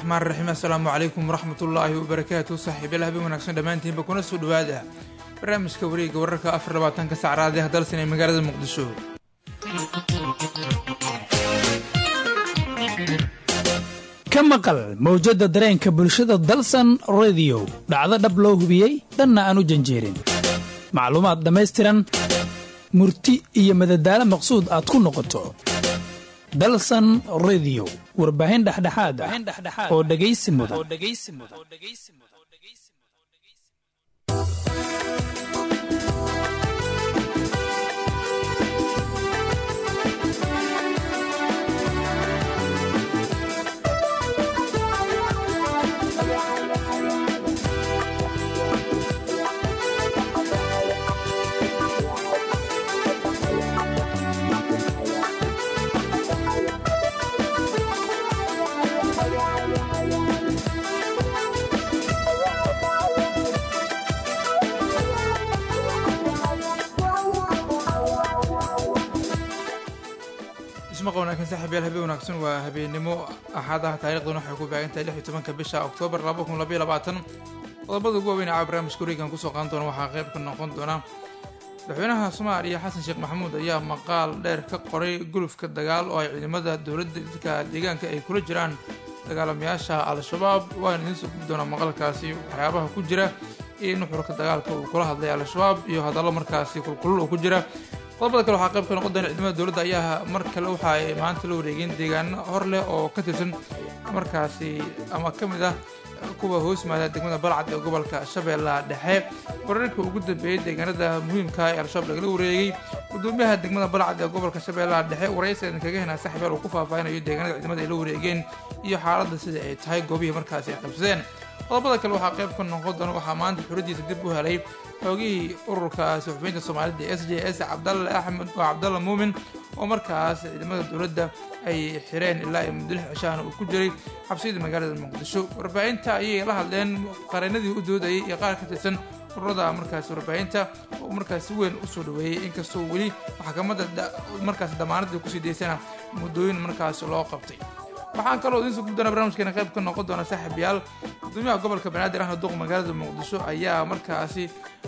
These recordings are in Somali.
raxmaan raxiim assalaamu calaykum waraxmat ullaahi wabarakaatu saaxiibyal habeen wanaagsan dhammaantiinba kuna soo dhawaada barnaamijka wareega wararka afar labaatanka sacraadee dalsan ee magaalada muqdisho ka maqal mawjadda dareenka bulshada dalsan rediyo dhacdo dhab loo hubiyey dhanna aan u janjeerin macluumaad dhammaystiran murti iyo madadaalo maqsuud aad ku noqoto dalsan rediyo warbaahin dhexdhexaad ah oo dhegaysi mudan ismaqa wanaagsan saaxiibyaal habeen wanaagsan waa habeennimo axad ah taariikhduna waxay ku baagantahay lix iyo tobanka bisha oktoobar laba kun labaiyo labaatan qodobada ugu waaweyn caa barnaamijka wareegan kusoo qaadan doona waxaa qayb ka noqon doona madaxweynaha soomaaliya xasan sheekh maxamuud ayaa maqaal dheer ka qoray gulufka dagaal oo ay ciidamada dowladda dadka deegaanka ay kula jiraan dagaalamayaasha al-shabaab waana idiin soo gudi doonaa maqalkaasi waxyaabaha ku jira iyo nuxurka dagaalka uu kula hadlay al-shabaab iyo hadallo markaasi kulkulul oo ku jira qodobada kale waxaa qayb ka noqon doona ciidamada dowladda ayaa mar kale waxa ay maanta la wareegeen deegaano hor leh oo ka tirsan markaasi ama ka mid ah kuwa hoos yimaada degmada balcad ee gobolka shabeellaha dhexe wararkii ugu dambeeyey deegaanada muhiimka ee al-shabaab lagala wareegay gudoomiyaha degmada balcad ee gobolka shabeellaha dhexe waraysigan kaga henaa saxibeel uu ku faahfaahinayo deegaanada ciidamada ay la wareegeen iyo xaaladda sida ay tahay goobihii markaasi ay qabsadeen qodobada kale waxaa qayb ka noqon doona waxaa maanta xuradiisa dib u helay xoogihii ururka suxufiyiinta soomaalida s j s cabdalle axmed oo cabdalla muumin oo markaas ciidamada dowladda ay xireen ilaa iyo muddo lix cishaana uu ku jiray xabsiyada magaalada muqdisho warbaahinta ayay la hadleen qareenadii u doodayay iyo qaar ka tirsan ururada markaas warbaahinta oo markaas si weyn usoo dhaweeyey inkastoo weli maxkamadda markaas damaanadii kusii daysana muddooyin markaas loo qabtay waxaan kaloo idiin soo guddoona barnamijkeena qayb ka noqon doona saaxiibyaal gudoomiyaha gobolka banaadir ahna duq magaalada muqdisho ayaa markaasi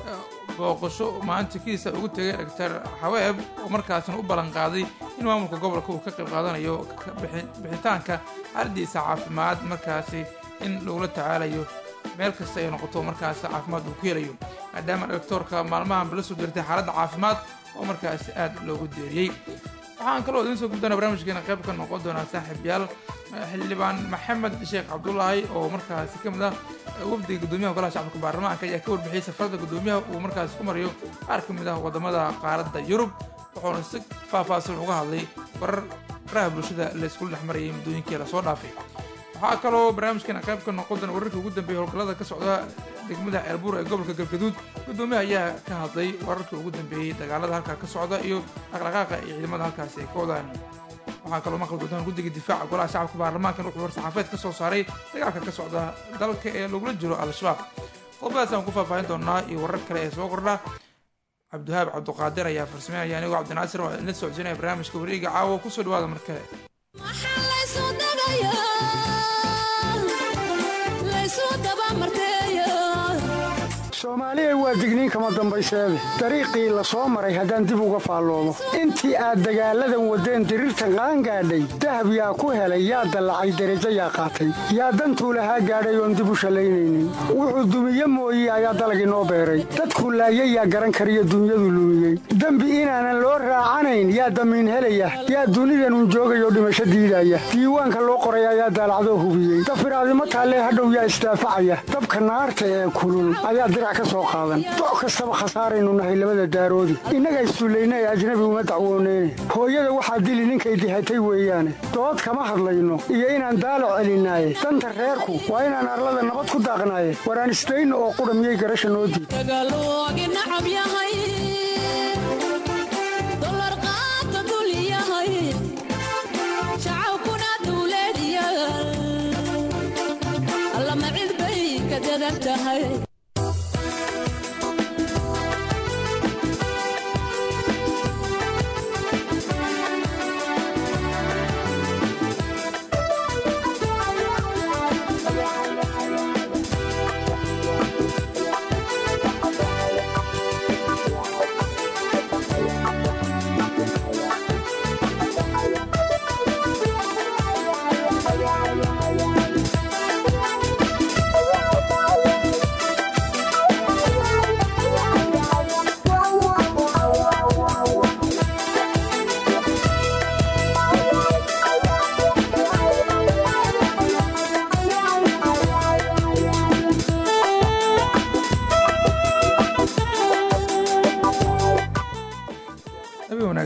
booqasho maalinta kiisa ugu tegay doctor xaweeb oo markaasna u ballan qaaday in maamulka gobolka uu ka qayb qaadanayo bixitaanka xaaladiisa caafimaad markaasi in lagula tacaalayo meel kasta ay noqoto markaasi caafimaad uu ku helayo maadaama doctoorka maalmahan la soo dirtay xaaladda caafimaad oo markaasi aad loogu deeriyey waxaan kaloo idiin soo guddoona barnaamijkeena qayb ka noqon doonaa saaxiibyaal xildhibaan maxamed sheekh cabdulaahi oo markaasi ka mid ah wafdiga gudoomiyaha golaha shacabka baarlamaanka ayaa ka warbixiyey safarada gudoomiyaha uu markaasi ku marayo qaar ka mid ah wadamada qaaradda yurub wuxuuna si faahfaahsan uga hadlay warar faraha bulshada la iskula dhex marayay muddooyinkii lasoo dhaafay waxaa kaloo barnaamijkeena qayb ka noqon doona wararkii ugu dambeeyay howlgallada ka socda degmada ceelbuur ee gobolka galgaduud gudoomiyaha ayaa ka hadlay wararkii ugu dambeeyey dagaalada halkaa ka socda iyo dhaqdhaqaaqa iyo ciidamada halkaasi ay ka wadaan waxaa kaloo maqli doontaan guddiga difaaca golaha shacabka baarlamaankan wuxuu war-saxaafeed ka soo saaray dagaalka ka socda dalka ee lagula jiro al-shabaab qodobadaas aan ku faahfaahin doonaa iyo warar kale ee soo kordha cabdiwahaab cabduqaadir ayaa farsameynaya anigoo cabdinaasir waa idinla socodsiinaya barnaamijka wareega caawa kusoo dhawaada mar kale soomaaliya waa digniin kama dambayseede dariiqii la soo maray haddaan dib uga faalloomo intii aad dagaalladan waddeen diriirtan qaangaadhay dahab yaa ku helay yaa dallacay derajo yaa qaatay yaa dantuu lahaa gaadhay oon dib u shallaynaynin wuxuu dumiye mooye ayaa dalagii noo beeray dadkuu laayay yaa garan kariyo dunyadu lumiyey dembi inaanan loo raacanayn yaa damiin helaya yaa dunidanun joogayoo dhimasho diidaya diiwaanka loo qoray ayaa daalacdoo hubiyey dafiraadimo taallee hadhow yaa isdaafacaya dabka naarta ee kulul ayaa dirac doc kastaba khasaaraynu nahay labada daaroodi innaga issullayna ee ajnabi uma dacwooneyne hooyada waxaa dili ninkay dihatay weeyaane dood kama hadlayno iyo inaan daalo celinaaye danta reerku waa inaan arlada nabad ku daaqnaaye waraan isdayno oo qudha miyay garasha noo diid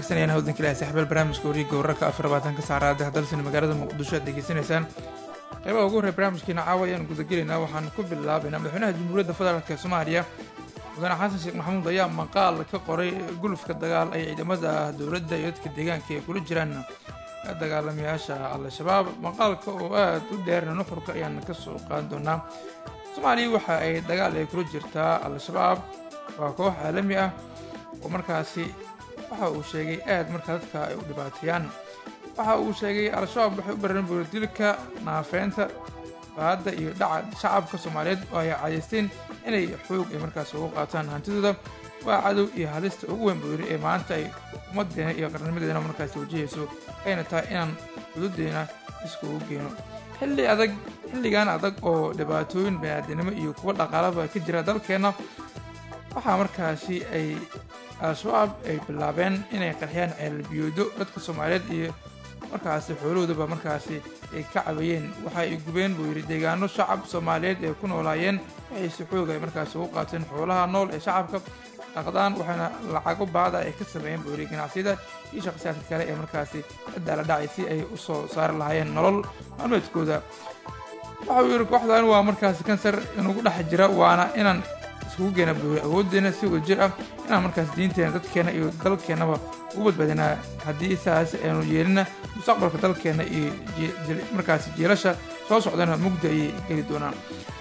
wanaagsanayaan hawdanka ilahi saxbeel barnaamijka wariiga wararka afar labaatanka saacadaha dalsan magaalada muqdisho aad degeysanaysaan qeybaha ugu horey barnaamijkeena caawa ayaan gudagelaynaa waxaan ku bilaabaynaa madaxweynaha jamhuuriyadda federaalk ee soomaaliya mudane xasan sheekh maxamuud ayaa maqaal ka qoray gulufka dagaal ay ciidamada dowladda iyo dadka deegaanka ay kula jiraan dagaalamayaasha al-shabaab maqaalka oo aada u dheerna nuxurka ayaan kasoo qaadan doonaa soomaaliya waxa ay dagaal ay kula jirtaa al-shabaab waa koox caalami ah oo markaasi waxa uu sheegay aad markaa dadka ay u dhibaateeyaan waxa uu sheegay al-shabaab waxay u bareen buuradilka naafeynta baadda iyo dhaca shacabka soomaaliyeed oo ay cadaysteen inay xoog ay markaas ugu qaataan hantidooda waa cadow iyo halista ugu weyn buu yidhi ee maanta ay ummadeena iyo qarnimadeena markaasi wajahayso ayna tahay inaan xuduudeena iskugu geeno xilli adag xilligan adag oo dhibaatooyin baniaadanimo iyo kuwa dhaqaalaba ka jira dalkeenna waxaa markaasi ay al-shabaab ay bilaabeen inay qarxiyaan ceelbiyoodo dadka soomaaliyeed iyo markaasi xoolahoodaba markaasi ay ka cabayeen waxa ay gubeen buu yidhi deegaano shacab soomaaliyeed ay ku noolaayeen waxay si xoog ay markaasi ugu qaateen xoolaha nool ee shacabka dhaqdaan waxaana lacago baada ay ka sameeyeen buu yidhi ganacsiyada iyo shaqsiyaadka kale ee markaasi ciddaa la dhacay si ay u soo saari lahaayeen nolol maalmeedkooda waxa uu yidhi kooxdan waa markaasi kansar inugu dhex jira waana inaan iskugu geena buuri awooddeena si wadajir ah inaan markaas diinteena dadkeena iyo dalkeennaba ugu badbaadinaa haddii saas aynu yeelina mustaqbalka dalkeena iyo markaasi jiilasha soo socdana mugdi ayay geli doonaan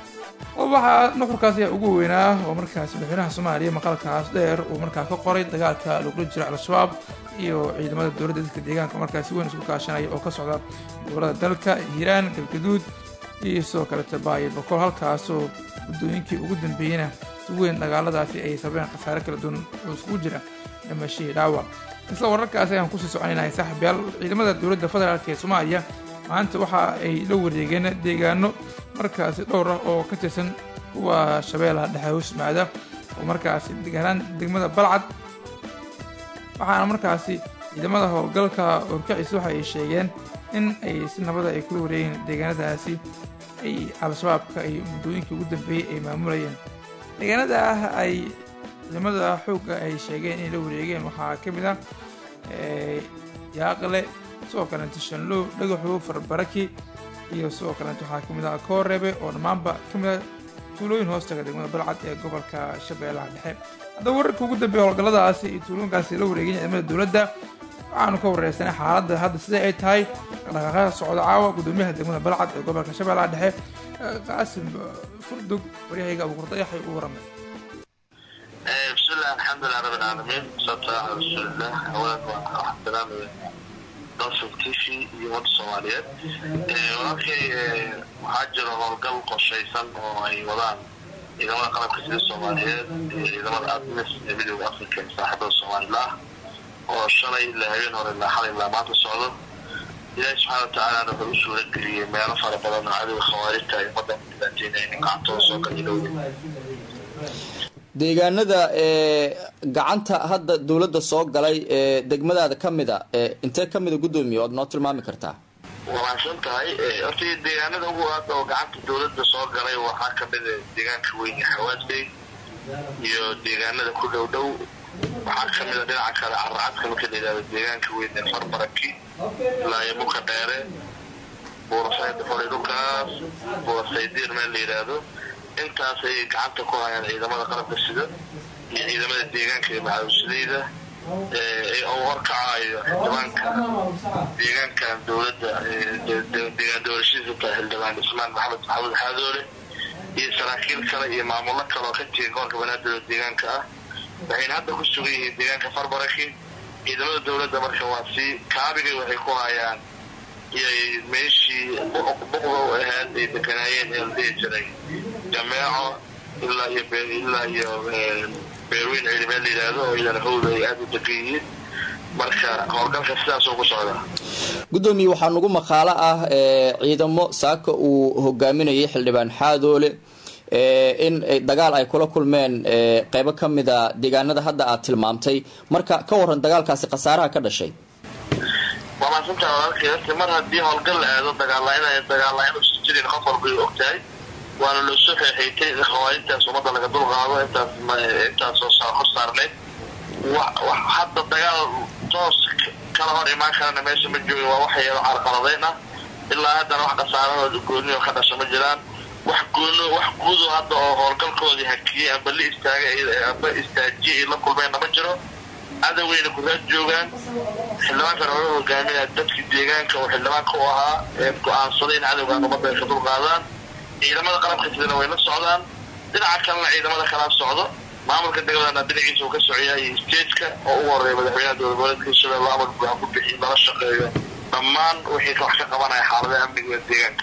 waxaa nuxurkaas ayaa ugu weynaa oo markaas madaxweynaha soomaaliya maqalkaas dheer uu markaa ka qoray dagaalka lagula jiro al-shabaab iyo ciidamada dowladda dadka deegaanka markaas si weyn isku kaashanaya oo ka socda gobolada dalka hiiraan galgaduud iyo sidoo kaleta baayo boqol halkaasoo muddooyinkii ugu dambeeyeyna si weyn dagaaladaasi ay sabeen khasaare kala duwan oo iskugu jira dhimashihii dhaawac isla wararkaas ayaan kusii soconaynahay saaxiibyaal ciidamada dowladda federaalk ee soomaaliya maanta waxa ay la wareegeen deegaano markaasi dhowr ah oo ka tirsan kuwa shabeellaha dhexe hoosmaada oo markaasi deganaan degmada balcad waxaana markaasi ciidamada howlgalka orkaciisa waxa ay sheegeen in ay si nabada ay kula wareegeen deegaanadaasi ay al-shabaabka ay muddooyinkii ugu dambeeyey ay maamulayeen deegaanada ah ay ciidamada xoogga ay sheegeen inay la wareegeen waxaa ka mid ah yaaqle sidoo kaleeto shanlow dhagaxow farbaraki iyo sidoo kaleeto waxaa ka mid ah koorebe oo dhammaanba ka mid ah tuulooyin hoostaga degmada balcad ee gobolka shabeellaha dhexe haddaba wararka ugu dambeeya howlgalladaasi iyo tuulooyinkaasi la wareegeen ciidamada dowladda waxaanu ka wareysanay xaaladda hadda sida ay tahay dhaqdhaqaaqa socda caawa guddoomiyaha degmada balcad ee gobolka shabeellaha dhexe qaasim furdug waryahayga abuuqurdayaxay u waramay bismillahi alxamdulilah rabbi alcaalamiin wasalaatu ala rasuulillah awalan waxaan salaamaya dalsal t v iyo ummadda soomaaliyeed walaalkay waxaa jiro howlgal qorshaysan oo ay wadaan ciidamada qalabka sida soomaaliyeed iyo ciidamada admis ee midooda africa ee saaxibada soomaalila ah oo shalay ilaa habeen hore ilaa xalay ilaa maanta socdo ilaahi subxaana watacaalana wuxuu u suura geliyey meelo fara badan oo cadowga khawaarijta ay ummaddan ku dhibaateynaynin gacantooda soo galilowda deegaanada ee gacanta hadda dowladda soo galay ee degmadaada ka mid a intee ka mida guddoomiye oad noo tilmaami kartaa waa mahadsan tahay horta deegaanada ugu aada oo gacanta dowladda soo galay waxaa kamid a deegaanka weyn ee xawaadbey iyo deegaanada ku dhow dhow waxaa kamid a dhinaca kale caracadka marka la yidhahdo deegaanka weyn ee farbaraki ilaa iyo buka dheere buurasayd xolay dhulkaas buurasaydiir meel la yidhaahdo intaas ayay gacanta ku hayaan ciidamada qalabka sida iyo ciidamada deegaanka ee macawisleyda oo horkacayo xildhibaanka deegaankan dowladda deegaan doorashadiisa tahay xildhibaan ismaan maxamed maxamuud xaadoole iyo saraakiil kale iyo maamullo kale oo ka jira gobolka banaadir oo deegaanka ah waxayna hadda ku sugan yihiin deegaanka farbaraki ciidamada dowladda marka waa sii kaabigay waxay ku hayaan iyo meeshii buqda u ahayd ay deganaayeen ee la dhihi jiray jameeco ilaa iyo ilaa iyo beerweyn ciidamee la yidhaahdo oo iyadana howda ay aada u degan yihiin marka howlgalka sidaasoo ku socda guddoomiye waxaa nagu maqaalo ah ciidamo saaka uu hogaaminayay xildhibaan xaadoole in dagaal ay kula kulmeen qeybo ka mida deegaanada hadda aad tilmaamtay marka ka waran dagaalkaasi khasaaraha ka dhashay waa maasantaa walaalkay horta mar haddii howlgal la aado dagaalla dagaalla-in usan jirin qof walba ay og tahay waana loo soo xeexeeytay in khawaarijtaas ummadda laga dul qaado intaas intaasoo hor saarneyd hadda dagaal toos kala hor imaan karana meesha ma joogin waa waxyaalo carqaladayn ah ilaa haddana wax khasaarahooda gooniyo ka dhasha ma jiraan wax goono wax guudo hadda oo howlgalkoodii hakiyey amba la istaagay amba istaajiyay ay la kulmeenna ma jiro cadaweyna gudaad joogaan xildhibaankan oga hogaaminaya dadkii deegaanka oo xildhibaanka u ahaa ee go-aansaday in cadowgaan ummadda ay ka dulqaadaan ciidamada qalabka sidana way la socdaan dhinaca kalena ciidamada kalaa socdo maamulka degmadana dhinaciisa uu ka socoyahay stageka oo ugu horeeya madaxweynaha dowlad goboleedka hirshabelle amar buuxa ku bixiy lala shaqeeyo dhammaan wixii wax ka qabanaya xaaladaha amniga ee deegaanka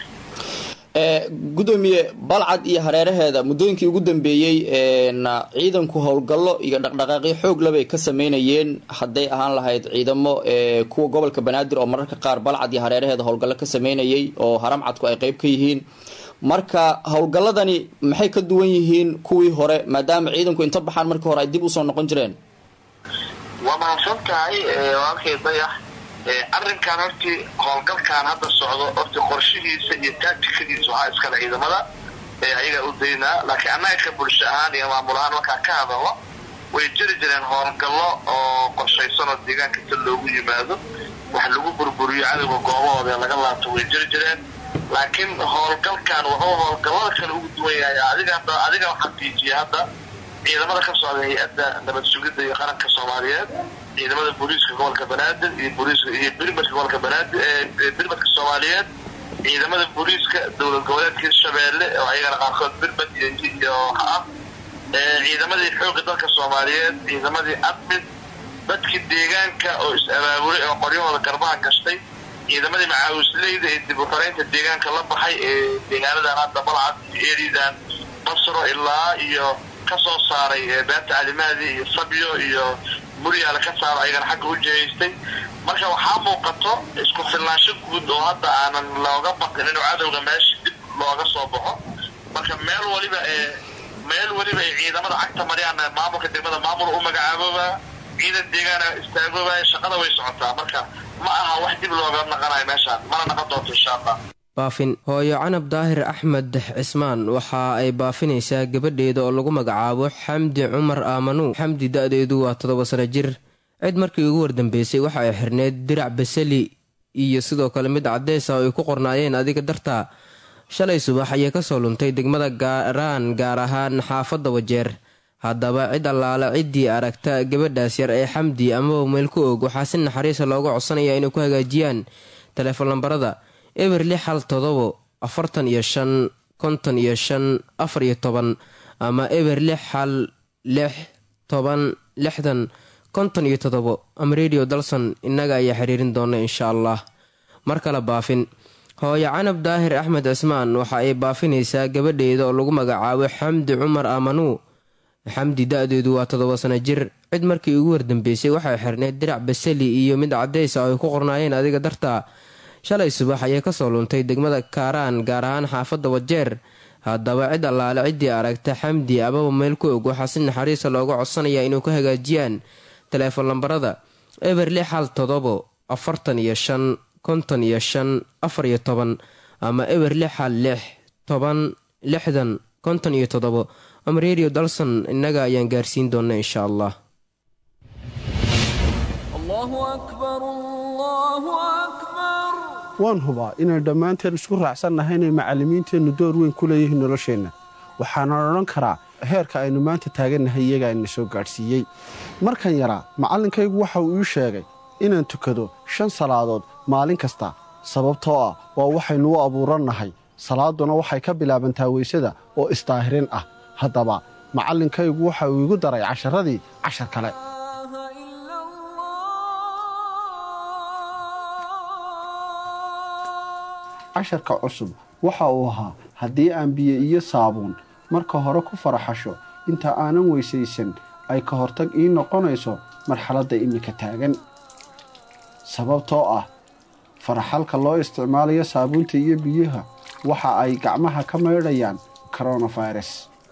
gudoomiye balcad iyo hareeraheeda muddooyinkii ugu dambeeyey ciidanku howlgallo iyo dhaqdhaqaaqyo xoog labay ka sameynayeen hadday ahaan lahayd ciidamo kuwa gobolka banaadir oo mararka qaar balcad iyo hareeraheeda howlgallo ka sameynayay oo haramcadku ay qeyb ka yihiin marka howlgalladani maxay ka duwan yihiin kuwii hore maadaama ciidanku inta baxaan markii hore ay dib usoo noqon jireen waa mahadsan tahay walaalkay dayax arrinkan hortii howlgalkan hadda socdo horti qorshihiisa iyo taatikadiisa waxaa iskale ciidamada ee ayagaa u daynaa laakiin annaga ka bulsho ahaan iyo maamul ahaan markaa ka hadalno way jiri jireen howlgallo oo qorshaysan oo deegaanka ta loogu yimaado wax lagu burburiyo cadowga goobahooda laga laabto way jiri jireen laakiin howlgalkan wuxuu howlgallada kale ugu duwan yahay adiga hadda adiga xaqiijiya hadda ciidamada ka socda hay-adda nabad sugidda iyo qaranka soomaaliyeed ciidamada booliiska gobolka banaadir iyo booliiska iyo birmadka gobolka banaadir ee birmadka soomaaliyeed ciidamada booliiska dowlad goboleedka hirshabeelle oo ayagana qaarkood birmad iyo iyo ah ciidamadii xoogga dalka soomaaliyeed ciidamadii admid dadkii deegaanka oo is-abaabulay oo qoryahooda garbaha gashtay ciidamadii macaawisleyda ee dib u xoreynta deegaanka la baxay ee deegaanadan hadda balcad iyo eridan basro ilaa iyo kasoo saaray beenta alimaadi iyo sabyo iyo muryaala ka saaro ayagana xagga u jihaystay marka waxaa muuqato isku filnaansho guud oo hadda aanan looga baqin inuu cadowga meesha dib looga soo baxo marka meel waliba ee meel weliba ay ciidamada cagta mariyaan maamulka degmada maamul u magacaabooba ciidan deegaana istaagooba shaqada way socotaa marka ma aha wax dib looga naqanayo meeshaan mana naqon doonto insha allah baafin hooyo canab daahir axmed cismaan waxa ay baafinaysaa gabadheeda oo lagu magacaabo xamdi cumar aamanuu xamdi da-deedu waa toddoba sano jir cid markii ugu wardambeysay waxa ay xirneyd dirac basali iyo sidoo kale mid cadeysa oo ay ku qornaayeen adiga dartaa shalay subax ayay kasoo luntay degmada gaaraan gaar ahaan xaafadda wajeer haddaba cid allaale ciddii aragta gabadhaas yar ee xamdi amaba meel ku og waxaa si naxariisa looga codsanaya inay ku hagaajiyaan teleefon lambarada eber lix hal todobo afartan iyo shan konton iyo shan afar iyo toban ama eber lix hal lix toban lixdan konton iyo todobo ama radio dalson innaga ayaa xiriirin doona insha allah mar kale baafin hooyo canab daahir axmed cismaan waxa ay baafinaysaa gabadheeda oo lagu magacaabo xamdi cumar aamanuu xamdi da-deedu waa toddoba sano jir cid markii ugu wardambeysay waxay xirneyd dirac basali iyo mid cadeysa oo ay ku qornaayeen adiga dartaa shalay subax ayay kasoo luntay degmada kaaraan gaar ahaan xaafadda wajeer haddaba cid allaale ciddii aragta xamdi amaba meel ku og waxaa si naxariisa looga codsanaya inuu ka hagaajiyaan teleefon lambarada eber lix hal todobo afartan iyo shan konton iyo shan afar iyo toban ama eber lix hal lix toban lixdan konton iyo todobo ama radio dalson innaga ayaan gaarsiin doona insha allah waan hubaa inaan dhammaanteen isku raacsannahay inay macallimiinteennu door weyn ku leeyihiin nolosheenna waxaanan odhan karaa heerka aynu maanta taagannahay iyagaa ina soo gaadhsiiyey markan yaraa macallinkaygu waxa uu ii sheegay inaan tukado shan salaadood maalin kasta sababtoo ah waa waxaynu u abuurannahay salaadduna waxay ka bilaabantaa weysada oo isdaahirin ah haddaba macallinkaygu waxa uu igu daray casharadii cashar kale casharka cusub waxa uu ahaa haddii aan biyo iyo saabuun marka hore ku faraxasho inta aanan weysaysan ay ka hortag ii noqonayso marxaladda iminka taagan sababtoo ah faraxalka loo isticmaalayo saabuunta iyo biyaha waxa ay gacmaha ka maydhayaan koronafirus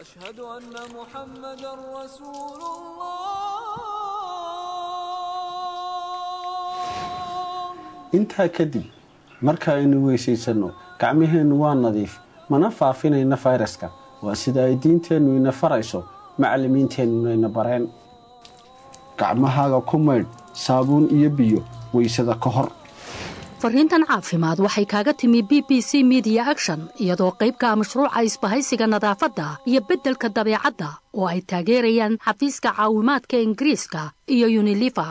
intaa kadib marka aynu weysaysanno gacmaheennu waa nadiif mana faafinayna fayraska waa sida ay diinteennu ina farayso macallimiinteennuna ina bareen gacmahaaga ku maydh saabuun iyo biyo weysada ka hor fariintan caafimaad waxay kaaga timi b b c midiya action iyadoo qaybka mashruuca isbahaysiga nadaafadda iyo beddelka dabeecadda oo ay taageerayaan xafiiska caawimaadka ingiriiska iyo yunilifa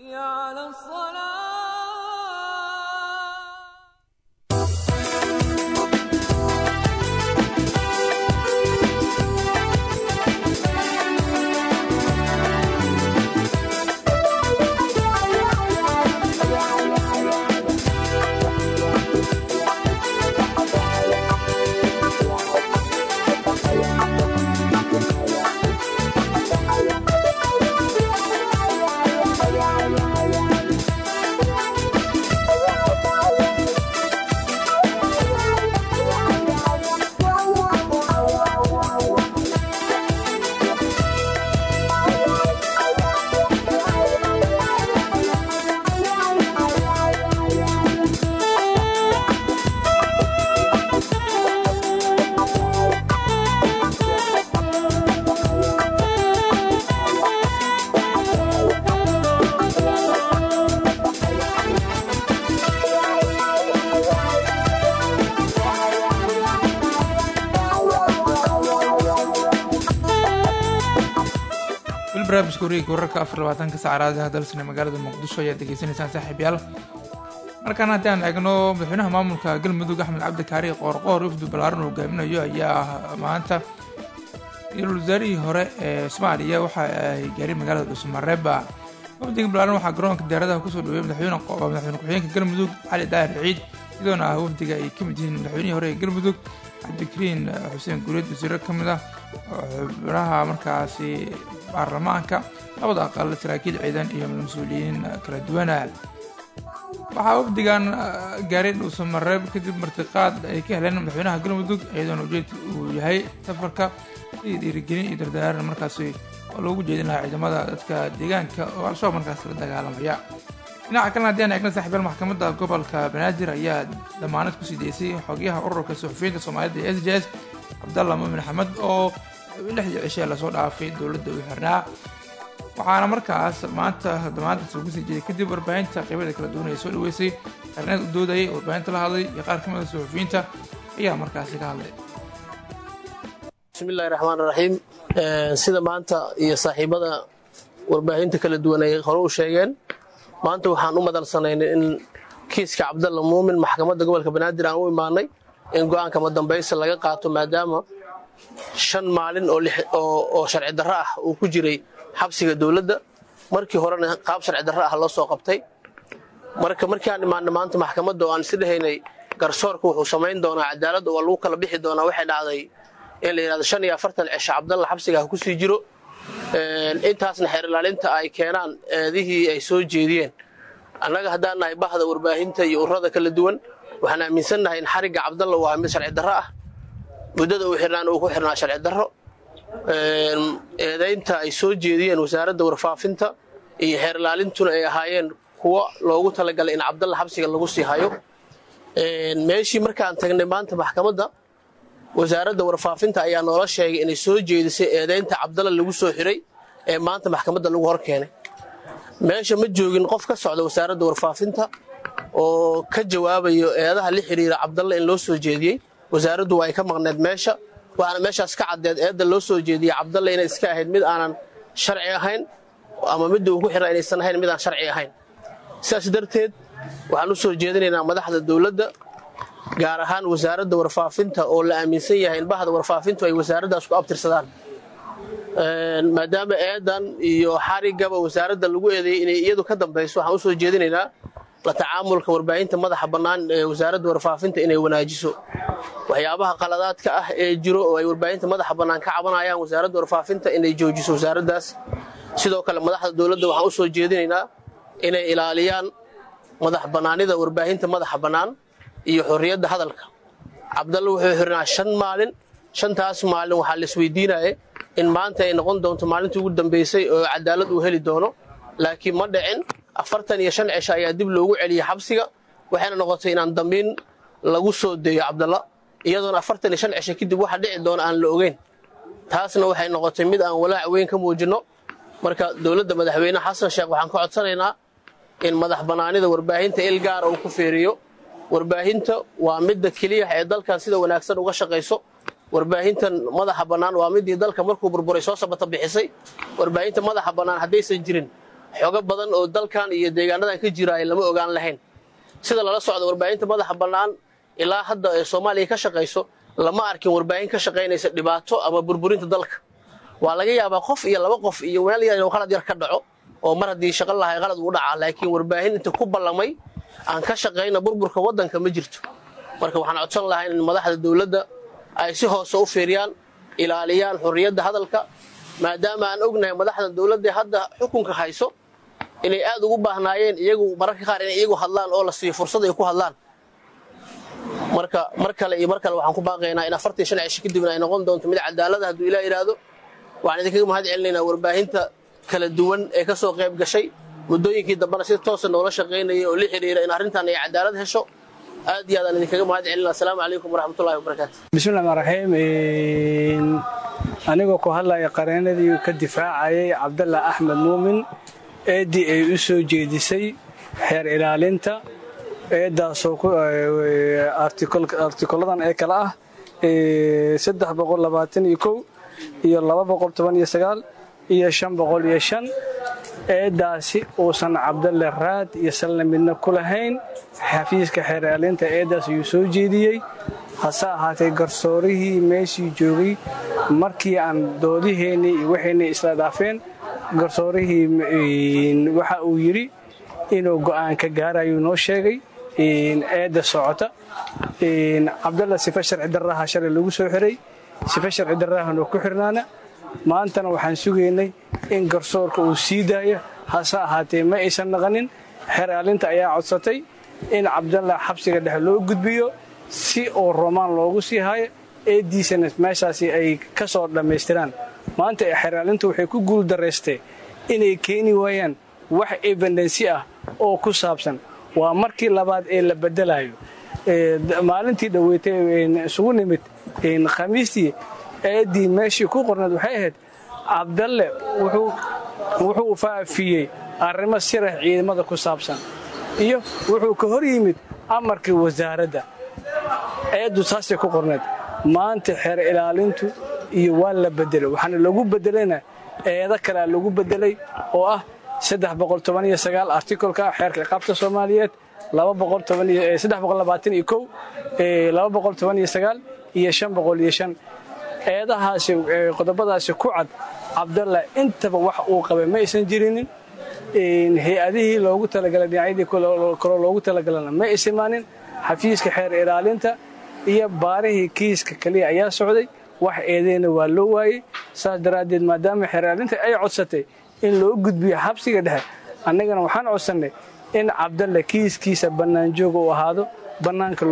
barnaamijka wareegga wararka afar labaatanka saacadaha dalsane magaalada muqdisho ayaad degeysanaysaan saaxiibyaal markaan haddii aan eegno madaxweynaha maamulka galmudug axmed cabdi kaari qoorqoor wafdu ballaaran uu hogaaminayo ayaa maanta ra-iisul wasaarihii hore ee soomaaliya waxa ay gaareen magaalada dhuusamareeba wafdiga ballaaran waxaa garoonka diyaaradaha kusoo dhaweeyey madaxweyne madaxweyne ku-xigeenka galmudug cali daahir ciid iyadoona ah wafdiga ay ka mid yihiin madaxweynihii hore ee galmudug cabdikariin xuseen guuleed wasiiro ka mid ah xubnaha markaasi baarlamaanka labada aqal saraakiil ciidan iyo mas-uuliyiin kala duwana waxaa wafdigan gaaray dhuusamareeb kadib martiqaad ay ka heleen madaxweynaha galmudug iyadoona ujeedka uu yahay safarka iyo dhiirigelin iyo dardaaran markaasi oo loogu jeedin lahaa ciidamada dadka deegaanka oo al-shabaab markaasi la dagaalamaya dhinaca kalena haddii aan eegna saxiibyaal maxkamadda gobolka banaadir ayaa damaanad kusii deysay xogyaha ururka suxufiyiinta soomaalida ee s j s cabdalla muumin axmed oo lixdii cishee lasoo dhaafay dowladda uu xirnaa waxaana markaas maanta damaantaas uu kusii jeeday kadib warbaahinta qaybada kala duwan ee soo dhaweysay xirneed u doodayay warbaahinta la hadlay iyo qaar ka mid a suxufiyiinta ayaa markaasi ka hadlay bismillahi raxmaan raxiim sida maanta iyo saaxiibada warbaahinta kala duwan ay hore u sheegeen maanta waxaan u madalsanaynay in kiiska cabdalla muumin maxkamadda gobolka banaadir aan u imaanay in go'aanka madambaysa laga qaato maadaama shan maalin oo sharci darro ah uu ku jiray xabsiga dowladda markii horena qaab sharci darro ah loo soo qabtay marka markii aan imaanay maanta maxkamadda oo aan isi dhahaynay garsoorka wuxuu samayn doonaa cadaaladda waa lagu kala bixi doonaa waxay dhacday in la yidhahdo shan iyo afartan cisho cabdalla xabsiga ha ku sii jiro intaasna xeer ilaalinta ay keenaan eedihii ay soo jeediyeen annaga haddaan nahay bahda warbaahinta iyo ururada kala duwan waxaan aaminsannahay in xarigga cabdalla uu ahaa mid sharci darro ah muddada uu xirnaana uu ku xirnaa sharci darro eedaynta ay soo jeediyeen wasaaradda warfaafinta iyo xeer ilaalintuna ay ahaayeen kuwo loogu talagalay in cabdalla xabsiga lagu sii hayo meeshii markaan tagnay maanta maxkamadda wasaaradda warfaafinta ayaa noola sheegay inay soo jeedisay eedaynta cabdalla lagu soo xiray ee maanta maxkamadda lagu hor keenay meesha ma joogin qof ka socda wasaaradda warfaafinta oo ka jawaabayo eedaha la xidhiira cabdalla in loo soo jeediyey wasaaraddu waa ay ka maqneed meesha waxaana meeshaas ka caddeed eedda loo soo jeediyey cabdalla inay iska ahayd mid aanan sharci ahayn ama midda uu ku xirna inaysan ahayn mid aan sharci ahayn sidaas darteed waxaan u soo jeedinaynaa madaxda dowladda gaar ahaan wasaaradda warfaafinta oo la aaminsan yahay in bahda warfaafintu ay wasaaraddaas ku abtirsadaan maadaama eedan iyo xarigaba wasaaradda lagu eedeeyey inay iyadu ka dambayso waxaan u soo jeedinaynaa la tacaamulka warbaahinta madaxa bannaan ee wasaaradda warfaafinta inay wanaajiso waxyaabaha qaladaadka ah ee jiro oo ay warbaahinta madaxa bannaan ka cabanayaan wasaaradda warfaafinta inay joojiso wasaaraddaas sidoo kale madaxda dowladda waxaan u soo jeedinaynaa inay ilaaliyaan madax bannaanida warbaahinta madaxa bannaan iyo xorriyadda hadalka cabdalla wuxuu xirnaa shan maalin shantaas maalin waxaa la isweydiinaya in maanta ay noqon doonto maalintii ugu dambaysay oo cadaalad uu heli doono laakiin ma dhicin afartan iyo shan cisho ayaa dib loogu celiyey xabsiga waxayna noqotay inaan dambiin lagu soo deeyo cabdalla iyadoona afartan iyo shan cisho kadib waxa dhici doona aan la ogeyn taasna waxay noqotay mid aan walaac weyn ka muujinno marka dowladda madaxweyne xasan sheekh waxaan ka codsanaynaa in madax bannaanida warbaahinta il gaara uu ku feeriyo warbaahinta waa midda keliya ee dalkan sida wanaagsan uga shaqayso warbaahintan madaxa bannaan waa midii dalka markuu burburay soo sabata bixisay warbaahinta madaxa bannaan haddaysan jirin xogo badan oo dalkan iyo deegaanadan ka jiraay lama ogaan lahayn sida lala socda warbaahinta madaxa bannaan ilaa hadda ee soomaaliya ka shaqayso lama arkin warbaahin ka shaqaynaysa dhibaato ama burburinta dalka waa laga yaabaa qof iyo laba qof iyo weel yar qalad yar ka dhaco oo mar haddii shaqo lahay qalad uu dhacaa laakiin warbaahin inta ku ballamay aan ka shaqayna burburka waddanka ma jirto marka waxaan codsan lahaa in madaxda dowladda ay si hoose u fiiriyaan ilaaliyaan xurriyadda hadalka maadaama aan ognahay madaxda dowladda hadda xukunka hayso inay aad ugu baahnaayeen iyagu mararka qaar inay iyagu hadlaan oo la siiyo fursad ay ku hadlaan marka mar kale iyo mar kale waxaan ku baaqaynaa in afartan shan cisho kadibna ay noqon doonto mid cadaalada hadduu ilaa yidhaahdo waxaan idinkaga mahad celinaynaa warbaahinta kala duwan ee ka soo qayb gashay muddooyinkii dambena si toosa noola shaqaynayay oo la xidhiira in arrintan ay cadaalad hesho aad iyo aadaan idinkaga mahad celina asalaamu calaykum waraxmatullahi wabarakaatu bismillahi rmaan raxiim anigoo ku hadlaya qareenadii ka difaacayay cabdalla axmed muumin eeddii ay u soo jeedisay xeer ilaalinta eeddaasoo artikoladan ee kale ah saddex boqol labaatan iyo kow iyo laba boqol toban iyo sagaal iyo shan boqol iyo shan eeddaasi uusan cabdalle raad iyo salna midna ku lahayn xafiiska xeer ilaalinta eeddaas ayuu soo jeediyey hase ahaatee garsoorihii meeshii joogay markii aan doodiheennii iyo waxaynay isla dhaafeen garsoorihii waxa uu yidhi inuu go'aan ka gaarayuu noo sheegay eedda socota cabdalla sife sharci darraha shalay lagu soo xiray sife sharci darrahanoo ku xirnaana maantana waxaan sugaynay in garsoorka uu sii daaya hase ahaatee ma aysan naqanin xeer aalinta ayaa codsatay in cabdalla xabsiga dhexe loo gudbiyo si uu romaan loogu sii haayo eeddiisana meeshaasi ay ka soo dhammaystiraan maanta xeeraalintu waxay ku guuldaraystee inay keeni waayaan wax ebendensi ah oo ku saabsan waa markii labaad ee la bedelayo maalintii dhaweytay isugu nimid khamiistii eeddii meeshii ku qornayd waxay ahayd cabdalle wuxuu faafiyey arrimo sirax ciidamada ku saabsan iyo wuxuu ka hor yimid amarkii wasaaradda eeddu saasay ku qornayd maanta xeer ilaalintu iyo waa la bedelay waxaana lagu bedelayna eedo kalea lagu bedelay oo ah artikolka xeerka qaabta soomaaliyeed iyo eedahaasi qodobadaasi ku cad cabdalla intaba wax uu qabay ma aysan jirinin hay-adihii loogu talagalay dhinacyadii kaloo loogu talagalana ma isimaanin xafiiska xeer ilaalinta iyo baarihii kiiska keliya ayaa socday wax eedeyna waa loo waayey saas daraaddeed maadaama xeer ilaalinta ay codsatay in loo gudbiyo xabsiga dhexe annagana waxaan codsannay in cabdalle kiiskiisa bannaanjooga uu ahaado bannaanka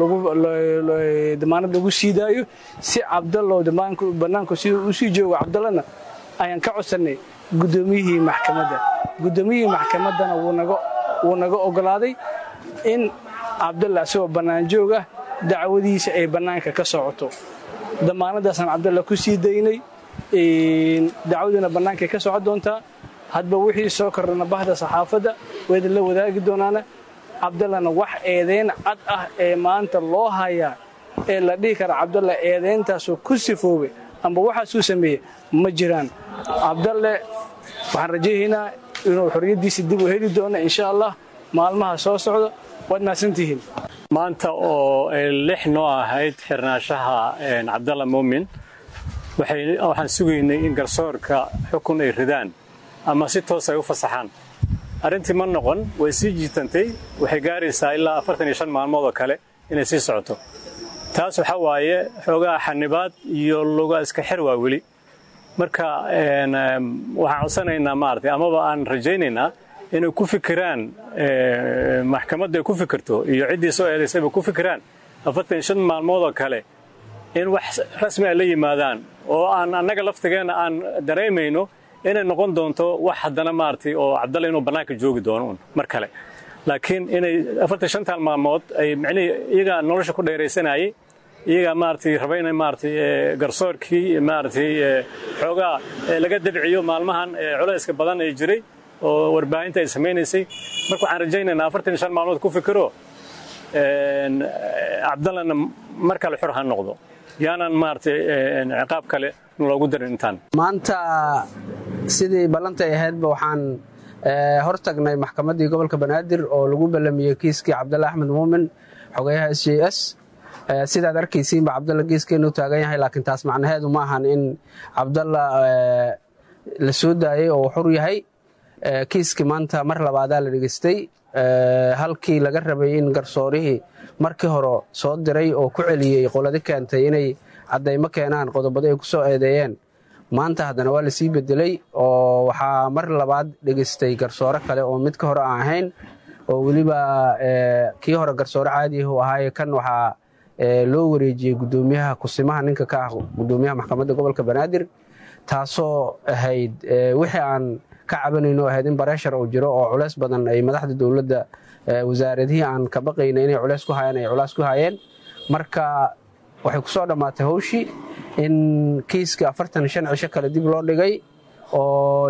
damaanad lagu sii daayo si cabdallow bannaanku siduu u sii joogo cabdallana ayaan ka codsannay guddoomiyihii maxkamadda guddoomiyihii maxkamaddana wuu naga oggolaaday in cabdalle asagoo bannaanjoog ah dacwadiisa ay bannaanka ka socoto damaanadaasaan cabdalla ku sii daynay dacwaduna bannaankay ka socon doontaa hadba wixii soo kordhana bahda saxaafadda wayda la wadaagi doonaana cabdallana wax eedayn cad ah ee maanta loo hayaa ee la dhihi kara cabdalla eedayntaasoo ku sifoobay amba waxaasuu sameeyey ma jiraan cabdalle waxaan rajaynaynaa inuu xorriyaddiisa dib u heli doono insha allah maalmaha soo socda waad mahadsantihiin maanta oo lix noo ahayd xirnaashaha cabdalla muumin waxaan sugaynay in garsoorka xukun ay ridaan ama si toos ay u fasaxaan arrintii ma noqon way sii jiitantay waxay gaaraysaa ilaa afartan iyo shan maalmood oo kale inay sii socoto taas waxaa waaye xoogaa xanibaad iyo luga iska xir waa weli marka waxaan codsanaynaa maaragtay amaba aan rajaynaynaa inay ku fikiraan maxkamadda ay ku fikirto iyo ciddii soo eedaysayba ku fikiraan afartan iyo shan maalmood oo kale in wax rasmi ay la yimaadaan oo aan annaga laftigeenna aan dareemayno inay noqon doonto wax haddana maaragtay oo cabdalle inuu bannaanka joogi doono un mar kale laakiin inay afartan shantan maalmood ay micnihii iyaga nolosha ku dheeraysanayay iyagaa maaragtay raba inay maaragtay garsoorkii maaragtay xoogaa laga dabciyo maalmahan culayska badan ee jiray oo warbaahinta ay samaynaysay marka waxaan rajaynaynaa afartan iyo shan maalmood ku fikiro cabdallana mar kale xor ha noqdo yaanan maaragtay ciqaab kale loogu darin intaan maanta sidii ballantay ahaydba waxaan hor tagnay maxkamaddii gobolka banaadir oo lagu ballamiyey kiiskii cabdalle axmed muumin xogeyaha s j s sidaad arkaysiinba cabdalla geeskeenu taagan yahay laakiin taas macnaheedu ma ahan in cabdalla la soo daayey oo xur yahay kiiskii maanta mar labaadaa la dhegeystay halkii laga rabay in garsoorihii markii hore soo diray oo ku celiyey qoladi keentay inay caddaymo keenaan qodobada ay ku soo eedeeyeen maanta haddana waa lasii bedelay oo waxaa mar labaad dhegeystay garsoore kale oo midka hore aan ahayn oo weliba kii hore garsoore caadiah uu ahaaye kan waxaa loo wareejiyey gudoomiyaha kusimaha ninka ka ah gudoomiyaha maxkamadda gobolka banaadir taasoo ahayd wixii aan ka cabanayno ahayd in bareeshar uu jiro oo culeys badan ay madaxda dowladda wasaaradihii aan ka baqayna inay culeys ku hayeen ay culays ku hayeen marka waxay ku soo dhammaatay howshii in kiiskii afartan shan cisho kale dib loo dhigay oo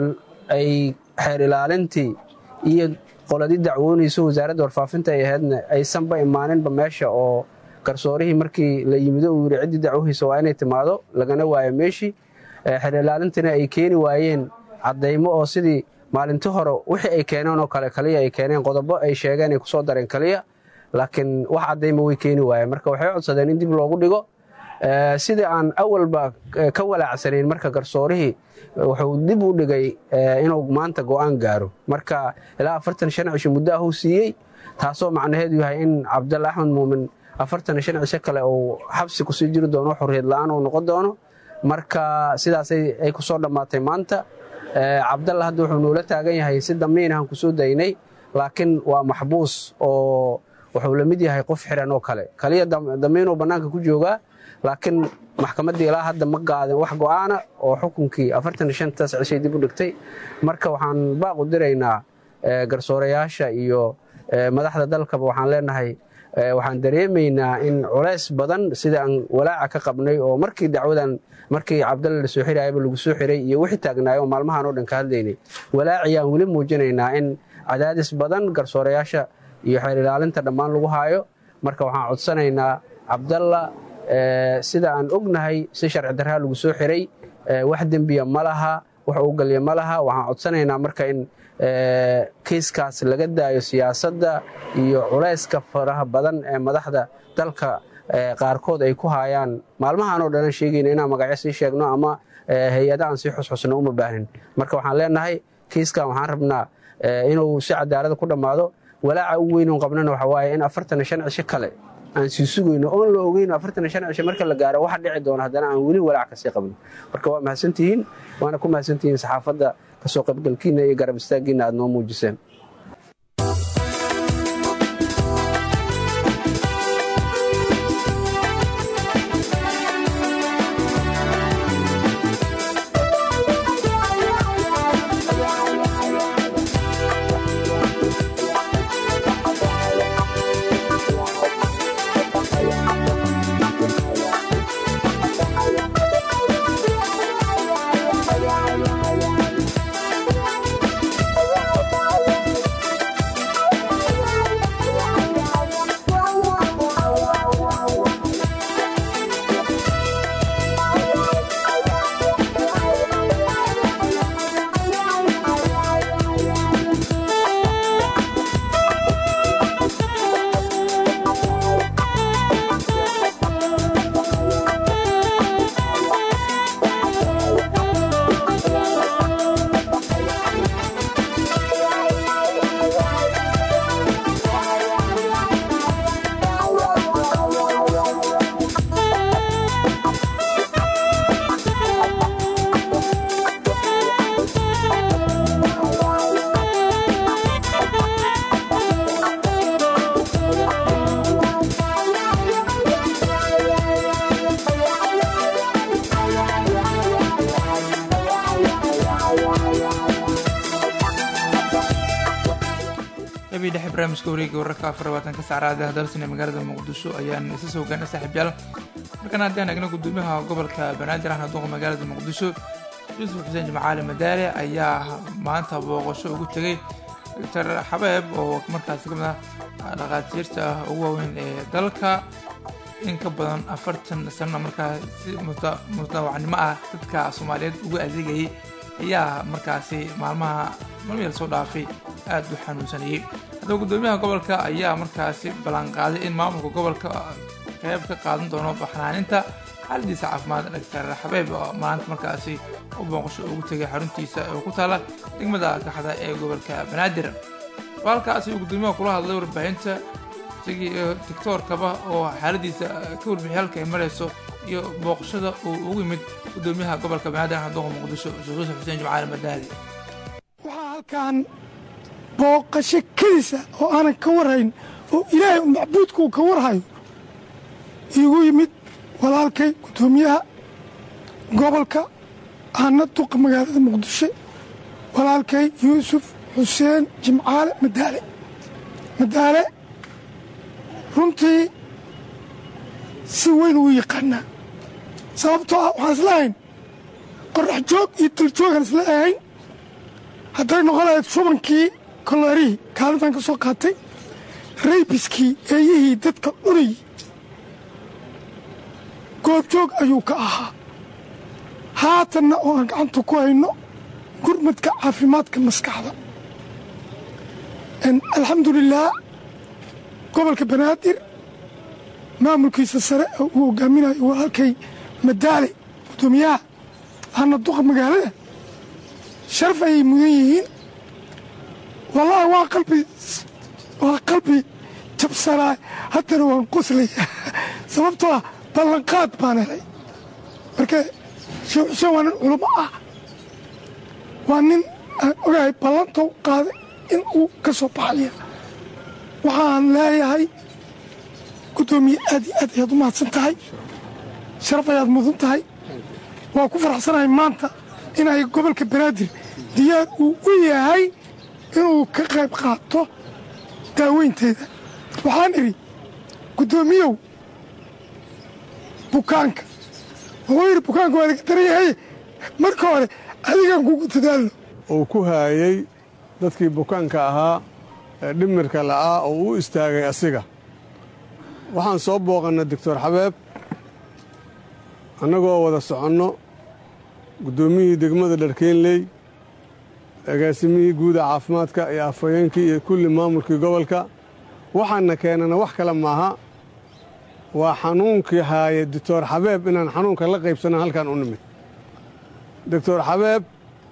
ay xeer ilaalintii iyo qoladii dacwoonayso wasaaradda warfaafinta ay ahaydna aysanba imaaninba meesha oo garsoorihii markii la yimido uu yidhi ciddii dacwohiisa waa inay timaado lagana waayo meeshii xeer ilaalintina ay keeni waayeen caddaymo oo sidii maalinti hore wixii ay keeneen oo kale kaliya ay keeneen qodobo ay sheegeen ay ku soo dareen kaliya laakiin wax caddaymo way keeni waayeen marka waxay codsadeen in dib loogu dhigo sidii aan awalba ka walaacsanayn marka garsoorihii wuxuu dib u dhigay inuu maanta go'aan gaaro marka ilaa afartan shan cisho muddo ahuu siiyey taasoo macnaheedu yahay in cabdalle axmed muumin afartan shan cisho kale uu xabsi kusii jiri doono xorriyad la'aan uu noqon doono marka sidaasay ay ku soo dhammaatay maanta cabdalla hadda wuxuu noola taagan yahay si damiinahan ku soo daynay laakiin waa maxbuus oo wuxuu la mid yahay qof xiran oo kale kaliya damiinuu bannaanka ku joogaa laakiin maxkamaddii ilaa hadda ma qaadin wax go'aana oo xukunkii afartan shantaas cishay dib u dhigtay marka waxaan baaqu diraynaa garsoorayaasha iyo madaxda dalkaba waxaan leenahay waxaan dareemaynaa in culays badan sida aan walaaca ka qabnay oo markii dacwadan markii cabdalle la soo xirayaba lagu soo xiray iyo wixii taagnaay oo maalmahan oo dhan ka hadlaynay walaaciyaan weli muujinaynaa in cadaadis badan garsoorayaasha iyo xeer ilaalinta dhammaan lagu haayo marka waxaan codsanaynaa cabdalla sida aan ognahay si sharci darraa lagu soo xiray wax dembiya ma laha wax uu galya ma laha waxaan codsanaynaa marka in kiiskaas laga daayo siyaasadda iyo culayska faraha badan ee madaxda dalka qaarkood ay ku haayaan maalmahaan oo dhanan sheegayna inaan magacyo sii sheegno ama hay-ada aan sii xusxusno uma baahnin marka waxaan leenahay kiiskan waxaan rabnaa inuu si cadaalada ku dhammaado walaaca u weyn oon qabnana waxa waaye in afartan shan cisho kale aan sii sugayno oon la ogeyno afartan shan cisho marka la gaaro waxa dhici doona haddana aan weli walaac kasii qabno marka waa mahadsantihiin waana ku mahadsantihiin saxaafadda kasoo qaybgalkiina iyo garab istaaggiina aad noo muujiseen Yeah. qaybihii dhexe barnaamijka wareega wararka afar labaatanka saacraada dalsan ee magaalada muqdisho ayaan isa soo gaana saaxiibyaal markana haddaan eegna gudoomiyaha gobolka banaadir ahna duqa magaalada muqdisho yuusuf xuseen jimcaali madaale ayaa maanta booqasho ugu tegay doctor xabeeb oo markaasi ka mid ah dhaqaatiirta ugu waaweyn ee dalka in ka badan afartan sano markaa si mutawacnimo ah dadka soomaaliyeed ugu adeegayay ayaa markaasi maalmaha malmiyal soo dhaafay aada u xanuunsanayey haddaba gudoomiyaha gobolka ayaa markaasi ballanqaaday in maamulka gobolka qeyb ka qaadan doono baxnaaninta xaaladiisa caafimaad doctor xabeeb oo maanta markaasi u booqasho ugu tegay xaruntiisa oo ku taala degmada kaxda ee gobolka banaadir halkaasi uu gudoomiyaha kula hadlay warbaahinta isagii doctoorkaba oo xaaladiisa ka warbixiyay halka ay marayso iyo booqashada uu ugu yimid gudoomiyaha gobolka banaadir xaduqa muqdisho sheekh yuusuf xuseen jimcaali madaali waxaa halkan booqasho kedisa oo aanan ka warhayn oo ilaahay macbuudka uu ka warhayo iigu yimid walaalkay gudoomiyaha gobolka aana duqa magaalada muqdisho walaalkay yuusuf xuseen jimcaale madaale madaale runtii si weyn uu yaqaanaa sababtoo ah waxaan isla ahayn qorax joog iyo daljoogaan isla ahayn hadday noqon lahayd shubankii koloorihii kaalintan ka soo qaatay raybiskii eeyihii dadka cunayy goobjoog ayuu ka ahaa haatanna oo aan gacanta ku hayno gurmadka caafimaadka maskaxda alxamdulilaah gobolka banaadir maamulkiisa sare oo uu hogaaminayo walaalkay madaale gudoomiyaha ahna duqa magaalada sharaf ayay mudan yihiin wallaahi waa qalbi waa qalbi jabsanaa haddana waan qoslaya sababtoo ah ballanqaad baan helay marka sheekh xuseen waa nin culamo ah waa nin aan ogahay ballantou qaaday in uu ka soo baxaya waxaan leeyahay guddoomiye aad iyo aad ayaad u mahadsan tahay sharaf ayaad mudan tahay waa ku faraxsanahay maanta inay gobolka banaadir diyaar uu u yahay inuu ka qayb qaato daaweynteeda waxaan idhi guddoomiyow bukaanka wuxuu yidhi bukaanka waa laga daran yahay marka hore adigaan kugu dadaalno uu ku haayey dadkii bukaanka ahaa ee dhimirka la'aa oo u istaagay asiga waxaan soo booqannay doctor xabeeb annagoo wada soconno guddoomiyihii degmada dharkeenley agaasimihii guuda caafimaadka iyo afhayeenkii iyo kulli maamulkii gobolka waxaana keenana wax kale maaha waa xanuunkii haaya doctor xabeeb inaan xanuunka la qaybsanno halkan u nimid doctor xabeeb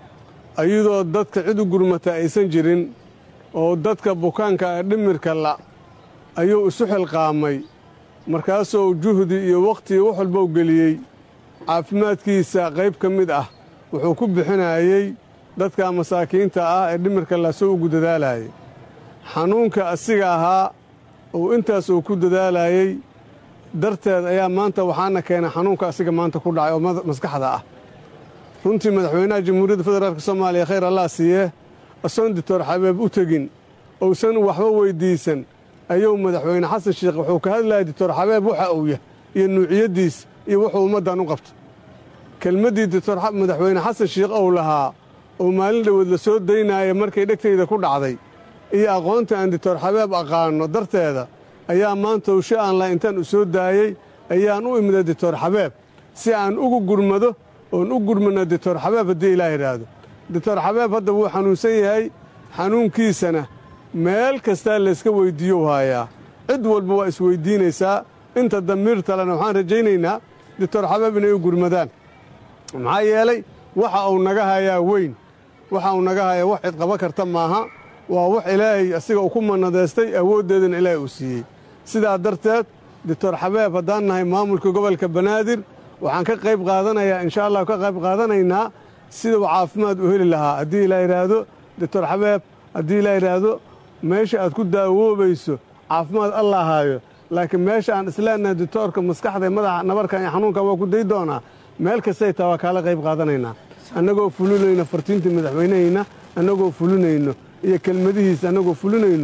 ayadoo dadka cid u gurmata aysan jirin oo dadka bukaanka ee dhimirka la ayuu isu xilqaamay markaasuu juhdi iyo wakhti wax walba u geliyey caafimaadkiisa qayb ka mid ah wuxuu ku bixinayey dadka masaakiinta ah ee dhimirka la soo ugu dadaalayay xanuunka asiga ahaa uu intaas uu ku dadaalayey darteed ayaa maanta waxaana keenay xanuunka asiga maanta ku dhacay oo maskaxda ah runtii madaxweynaha jamhuuriyadda federaalk soomaaliya khayr allah siiye asoon dictor xabeeb u tegin uusan waxba weyddiisan ayuu madaxweyne xasan sheekh wuxuu ka hadlayay dictor xabeeb waxa uu yah iyo nuuciyaddiis iyo wuxuu ummaddan u qabto kelmaddii dictor madaxweyne xasan sheekh ou lahaa oo maalin dhoweed la soo daynaaya markay dhegtayda ku dhacday iyo aqoonta aan dictor xabeeb aqaanno darteeda ayaa maanta ushe aan laha intaan u soo daayey ayaan u imida dictor xabeeb si aan ugu gurmado oon u gurmano dictor xabeeb haddii ilaah idhaahdo dictor xabeeb hadda wuu xanuunsan yahay xanuunkiisana meel kastaa layska weyddiiyou haayaa cid walba waa isweyddiinaysaa inta damiir talena waxaan rajaynaynaa dictor xabeeb inay u gurmadaan maxaa yeelay waxa uu naga hayaa weyn waxa uu naga hayaa wax cid qaban karta maaha waa wax ilaahay asiga uu ku mannadaystay awooddeedana ilaahay uu siiyey sidaa darteed dictor xabeeb haddaan nahay maamulka gobolka banaadir waxaan ka qayb qaadanayaa insha allah ka qayb qaadanaynaa sida uu caafimaad u heli lahaa haddii ilaa yidhaahdo dictor xabeeb haddii ilaa yidhaahdo meesha aad ku daawoobayso caafimaad allah haayo laakiin meesha aan isleenahay dictoorka maskaxda madaxa nabarkan iyo xanuunkan waa ku day doonaa meel kastay taa waa kaala qayb qaadanaynaa annagoo fulinayno fartiintii madaxweynehayna annagoo fulinayno iyo kelmadihiisa annagoo fulinayno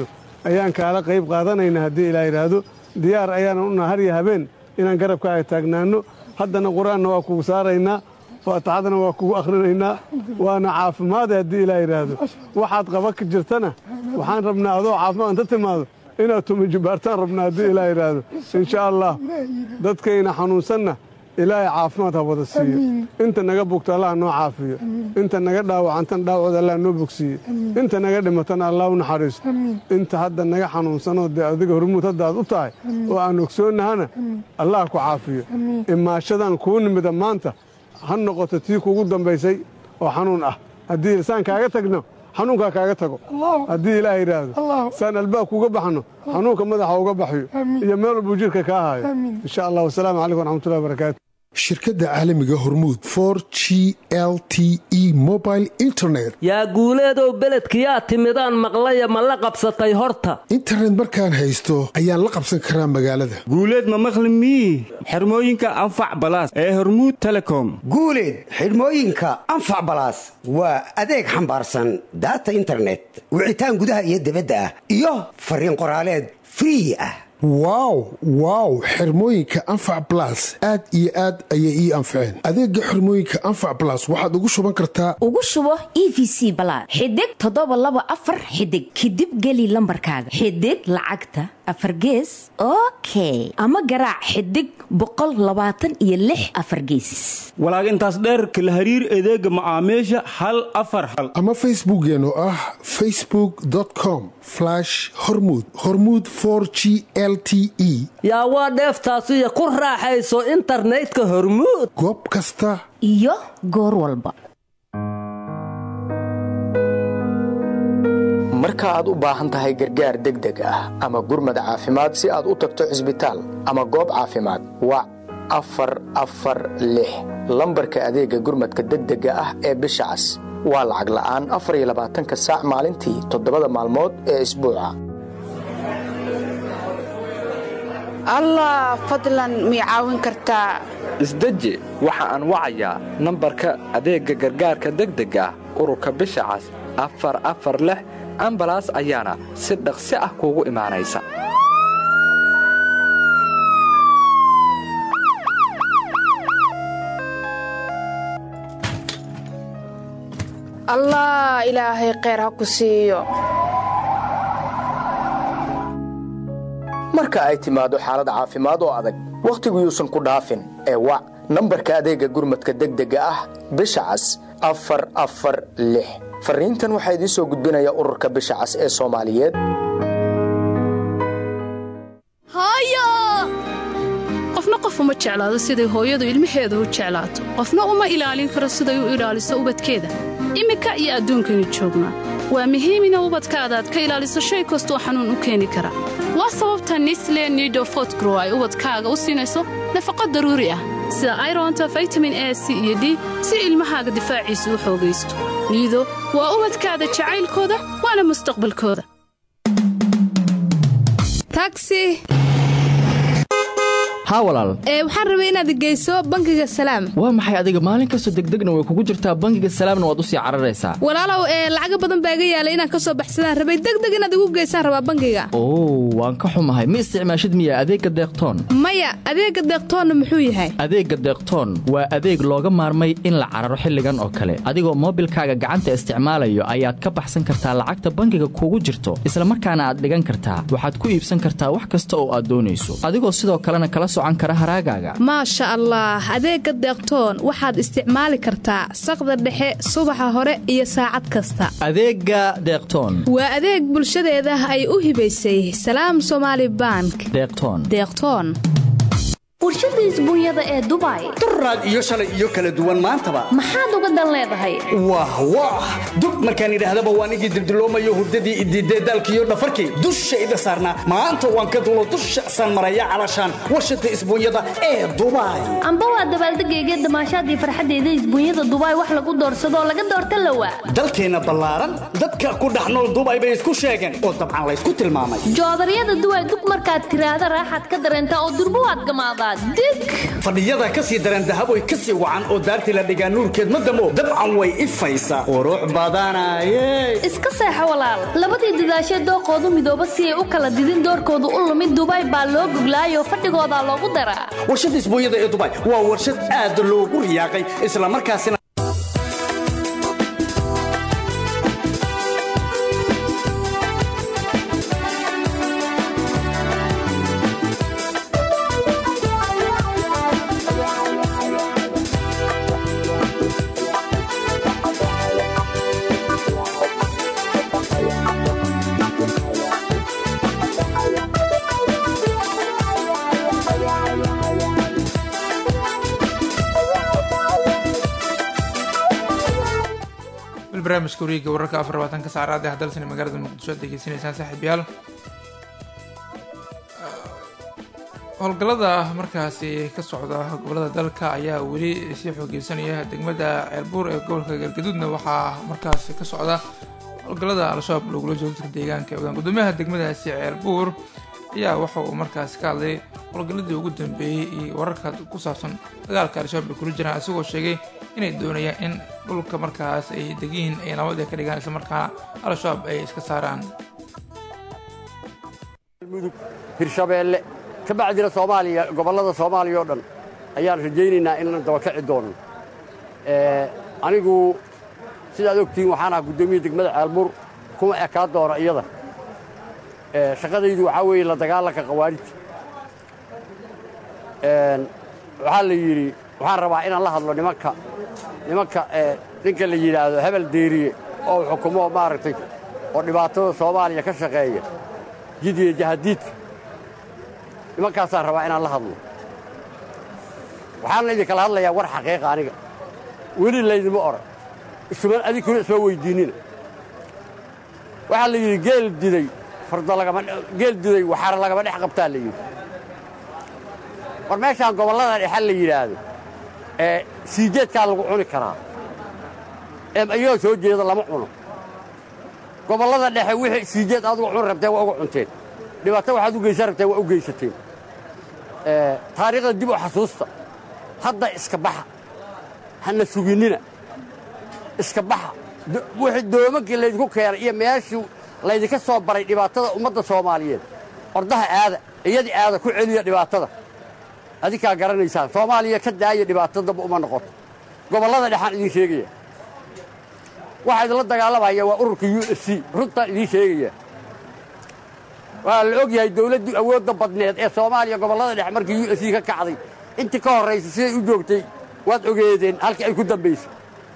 ayaan kaala qayb qaadanaynaa haddii ilaa yidhaahdo diyaar ayaanan unaha har iyo habeen inaan garabkaaga taagnaanno haddana qur-aanna waa kugu saaraynaa faataxadana waa kugu akhrinaynaa waana caafimaada haddii ilaa yidhaahdo waxaad qaba ka jirtana waxaan rabnaa adoo caafimaad inta timaado inaad tumajibaartaan rabnaa haddii ilaa yidhaahdo insha allah dadkayna xanuunsanna ilaahay caafimaad ha wada siiyo inta naga bogto allah noo caafiyo inta naga dhaawacantan dhaawacooda allah noo bogsiiye inta naga dhimatana allah u naxariisto inta hadda naga xanuunsanoo dee adiga hormuud hadda aad u tahay oo aan ogsoonnahana allah ku caafiyo imaashadan kuu nimida maanta ha noqoto tii kugu dambaysay oo xanuun ah haddii saan kaaga tagno xanuunkaa kaaga tago haddii ilaah yidhaahdo saan albaab kuga baxno xanuunka madaxa uga baxyo iyo meel walbuu jirka kaa hayo insha allah wasalaamu calaykum waraxmatullahi wabarakaatu shirkadda caalamiga hormuud for g l t e mobile internet yaa guuleedow beledkiyaa timidaan maqlaya ma la qabsatay horta internet markaan haysto ayaan la qabsan karaa magaalada guuleed ma maqli mii xirmooyinka anfac balaas ee hormuud telecom guuleed xidhmooyinka anfac balaas waa adeeg xambaarsan daata internet wicitaan gudaha iyo dibadda ah iyo fariin qoraaleed free ah wow wow xirmooyinka anfac balas aad iyo aad ayay ii anfaceen adeega xirmooyinka anfac balas waxaad ugu shuban kartaa ugu shubo e v c balaad xidig toddoba laba afar xidig kadib geli lambarkaaga xidig lacagta afar gees okay ama garaac xidig boqol labaatan iyo lix afar gees walaag intaas dheerka la hariir adeega macaamiisha hal afar hal ama facebookeen oo ah facebook com hormud hormud g l t e yaa waa dheeftaasiyo ku raaxayso internetka hormuud goob kasta iyo goor walba marka aad u baahan tahay gargaar degdeg ah ama gurmad caafimaad si aad u tagto cisbitaal ama goob caafimaad wac afar afar lix lambarka adeega gurmadka degdega ah ee bisha cas waa lacag la'aan afar iyo labaatanka saac maalintii toddobada maalmood ee isbuuca allah fadlan mii caawin kartaa isdeji waxa aan wacayaa nambarka adeegga gargaarka degdega ah ururka bisha cas afar afar lix ambalaas ayaana si dhaqsi ah kuugu imaanaysa allah ilaahay kheyr ha ku siiyo marka ay timaado xaalad caafimaad oo adag wakhtigu yuusan ku dhaafin ee wac nambarka adeegga gurmadka degdega ah bisha cas afar afar lix farriintan waxaa idiin soo gudbinaya ururka bisha cas ee soomaaliyeed qofna qof uma jeclaado siday hooyadu ilmaheeda u jeclaato qofna uma ilaalin karo siday u ilaaliso ubadkeeda iminka iyo adduunkaynu joognaa waa muhiim ina ubadkaada aad ka ilaaliso shay kastoo xanuun u keeni kara waa sababta nisle nido fotgrow ay ubadkaaga u siinayso nafaqo daruuri ah sida ironta vitamin a c iyo d si ilmahaaga difaaciisa u xoogaysto niido waa ubadkaada jacaylkooda waana mustaqbalkooda tagsi haa walaal ee waxaan rabay inaad geyso bangiga salaam waa maxay adiga maalin kastoo degdegna way kugu jirtaa bangiga salaamna waad u sii cararaysaa walaalow ee lacaga badan baa iga yaalay inaan ka soo baxsadaan rabay degdeg inaad igu geysaan rabaa bangiga oo waan ka xumahay ma isticmaashid miya adeegga deeqtoon maya adeegga deeqtoonna muxuu yahay adeegga deeqtoon waa adeeg looga maarmay in la cararo xilligan oo kale adigoo moobilkaaga gacanta isticmaalayo ayaad ka baxsan kartaa lacagta bangiga kugu jirto isla markaana aad dhigan kartaa waxaad ku iibsan kartaa wax kasta oo aad doonayso adigoo sidoo kalena kala maasha allah adeegga deeqtoon waxaad isticmaali kartaa saqda dhexe subaxa hore iyo saacad kasta adeegga deeqtoon waa adeeg bulshadeeda ay u hibaysay salaam somaali bank deeqtoon deeqtoon warshada isbuunyada ee dubai duraad iyo shalay iyo kala duwan maantaba maxaad uga dan leedahay wah wah dub markaan idhaahdaba waan igii dildiloomayo hurdadii idiidee daalkiiyo dhafarkii dushayda saarnaa maanta waan ka dulo dusha saan maraya calashaan warshada isbuunyada ee dubai amba waa dabaaldegayga damaashaadii farxaddeeda isbuunyada dubai wax lagu doorsadoo laga doorta lawa dalkeenna ballaaran dadka ku dhex nool dubai bay isku sheegeen oo dabcan laysku tilmaamay joodaryada duway dug markaad tiraahda raaxaad ka dareentaa oo durbo waad gamaadaa dig fadhiyada ka sii daran dahab way ka sii wacan oo daartii la dhigaa nuurkeed ma damo dabcan way ifaysaa qurux badanaye iska seexo walaal labadii dadaashee dooqoodu midooba si ay u kala didin doorkoodu u lumid dubai baa loo goglaayoo fadhigoodaa loogu daraa warshadda isbuunyada ee dubai waa warshad aad loogu riyaaqay islamarkaasina barnaamijka wareega wararka afar labaatanka saacraad ee hadalsani magaalada muqdisho ad degeysanaysaan saaxiibayaal howlgallada markaasi ka socda gobolada dalka ayaa weli sii xoogeysanaya degmada ceelbuur ee gobolka galgaduudna waxaa markaasi ka socda howlgallada al-shabaab lagula joogo dadka deegaanka ee wadaan gudoomiyaha degmadaasi ceelbuur ayaa waxa uu markaas ka hadlay howlgalladii ugu dambeeyey iyo wararka ku saabsan dagaalka al-shabaab ay kula jiraan isagoo sheegay inay doonayaan in dhulka markaas ay degiin ay nabad ay ka dhigaan islamarkaana al-shabaab ay iska saaraan mudug hirshabeelle ka bacdina soomaaliya gobollada soomaaliya oo dhan ayaan rajaynaynaa inaan dabakaci doono anigu sidaad ogtihiin waxaan ahaa guddoomiya degmada ceelbuur kuma ekaa doona iyada shaqadaydu waxaa weeye la dagaalanka khawaarijta waxaa la yidhi waxaan rabaa inaan la hadlo nimanka nimanka ninka la yidhaahdo hebel deeriye oo xukumo maaragtay oo dhibaatada soomaaliya ka shaqeeya jidiya jahadiidka nimankaasaan rabaa inaan la hadlo waxaana idinkala hadlayaa war xaqiiqa aniga weli laydima oran isuman adinkuna isma weyddiinnina waxaa la yidhi geel diday fardo lagama geel diday waxaana lagama dhex qabtaa la yidhi war meeshaan gobollada dhexe la yidhaahdo ee siijeedkaa lagu cuni karaa ee ayagoo soo jeeda lama cuno gobollada dhexe wixii siijeed aad uga cuni rabteen waa uga cunteen dhibaato waxaad u geysan rabteen waa u geysateen taariikhda dib u xasuusta hadda iska baxa hana suginnina iska baxa wixii doomankii laydinku keenay iyo meeshii laydinka soo baray dhibaatada ummadda soomaaliyeed ordaha aada iyadii aada ku celiya dhibaatada adinkaa garanaysaan soomaaliya ka daaya dhibaato damba uma noqoto gobollada dhexaan idiin sheegaya waxaa idinla dagaalamaya waa ururka u f c runtaan idiin sheegaya waa la og yahay dawladdii awoodda badneed ee soomaaliya gobollada dhexe markii u f c ka kacday intii ka horraysay siday u joogtay waad ogeedeen halkii ay ku dambaysay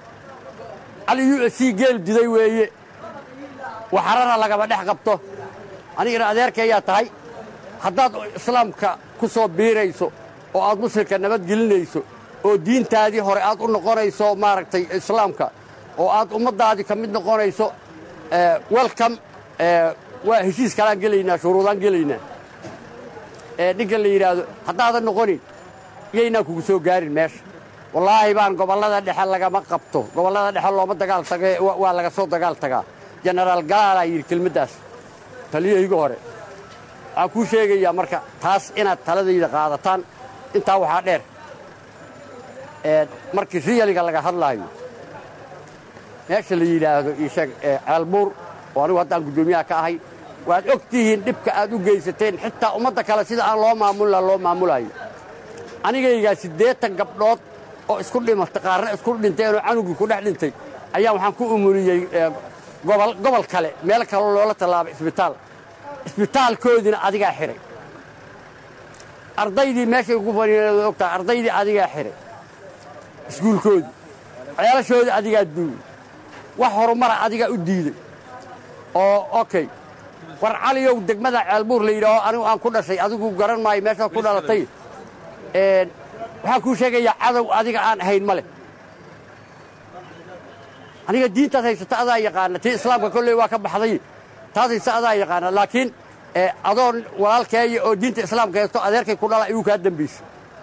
cali u f c geel diday weeye waxarana lagama dhex qabto anigana adeerkayaa tahay haddaad islaamka ku soo biirayso oo aad muslimka nabadgelinayso oo diintaadii hore aad u noqonayso maaragtay islaamka oo aad ummaddaadii ka mid noqonayso welcom waa heshiis kalaan gelaynaa shuruudaan gelaynaa ninka la yidhaahdo haddaadan noqonin yaynaan kugu soo gaarin meesha wallaahi baan gobollada dhexe lagama qabto gobollada dhexe looma dagaal tage waa laga soo dagaal tagaa jenaraal galaalaa yidhi kelmaddaas taliyahayga hore waxaan kuu sheegayaa marka taas inaad taladayda qaadataan intaa waxaa dheer markii riyaliga laga hadlaayo meesha la yidhaahdo iisheeg ceelbuur oo anigu haddaan guddoomiyaha ka ahay waad og tihiin dhibka aad u geysateen xitaa ummadda kale sida aan loo maamulila loo maamulaayo anigaygaa siddeetan gabdhood oo isku dhimatay qaarna isku dhinteenoo canugii ku dhex dhintay ayaa waxaan ku umuliyey gobol kale meel kale loola tallaabay isbitaal isbitaalkoodiina adigaa xidhay ardaydii meeshay ugu faniineed ogtahay ardaydii adigaa xidhay iskuulkoodii ceelashoodii adigaa duugay wax horumara adigaa u diiday oo okey war caliyow degmada ceelbuur la yidhaaho anigu aan ku dhashay adigu garan maayo meeshaad ku dhalatay waxaan kuu sheegayaa cadow adiga aan ahayn ma leh aniga diintaad haysata adaa yaqaana tii islaamka kolley waa ka baxday taas haysa adaa yaqaana laakiin adoon walaalkeeya oo diinta islaamka haysto adeerkay ku dhala ayuu kaa dembaysa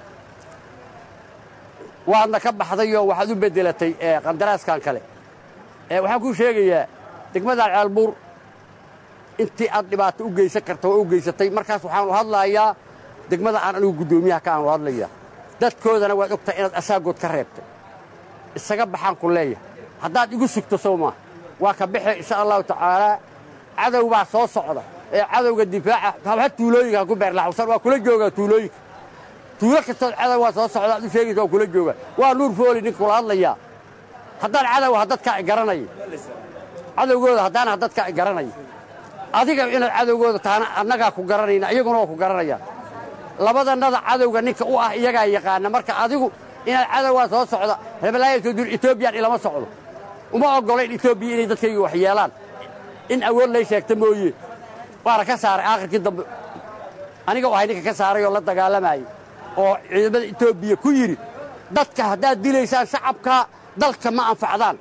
waadna ka baxdayoo waxaad u beddelatay qandaraaskan kale waxaan kuu sheegayaa degmadan ceelbuur intii aad dhibaato u geysan karta waa u geysatay markaas waxaanu hadlaayaa degmada aan anigu guddoomiyaha ka aanu hadlaya dadkoodana waad ogtahay inaad asaagood ka reebtay isaga baxaan ku leeyahay haddaad igu sugto sow maa waa ka baxe insha allahu tacaalaa cadow baa soo socda ee cadowga difaaca habha tuulooyinka ku beerlaxusan waa kula joogaa tuulooyinka tuulo kastood cadow waa soo socda aad u sheegaysa waa kula joogaa waa nuur fooli nin kula hadlayaa haddaan cadow ha dadkaa i garanaya cadowgooda haddaan ha dadkaa i garanaya adiga inaad cadowgooda taana annagaa ku garanayna iyaguna waa ku garanayaan labadannada cadowga ninka u ah iyagaa yaqaana marka adigu inaad cadowgaa soo socda hebelaayatoodur etoobiyan ilama socdo uma oggolayn etoobiya inay dadkayga wax yeelaan in awood lay sheegta mooye waana ka saaray aakhirkii dambe aniga ahay ninka ka saaray oo la dagaalamayay oo ciidamada etoobiya ku yidhi dadka haddaad dilaysaan shacabka dalka ma anfacdaan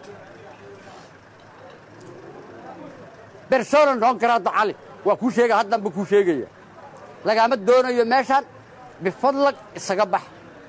bersona noon karaadda cali waa kuu sheega haddanba kuu sheegaya lagaama doonayo meeshaan bifadlag isaga bax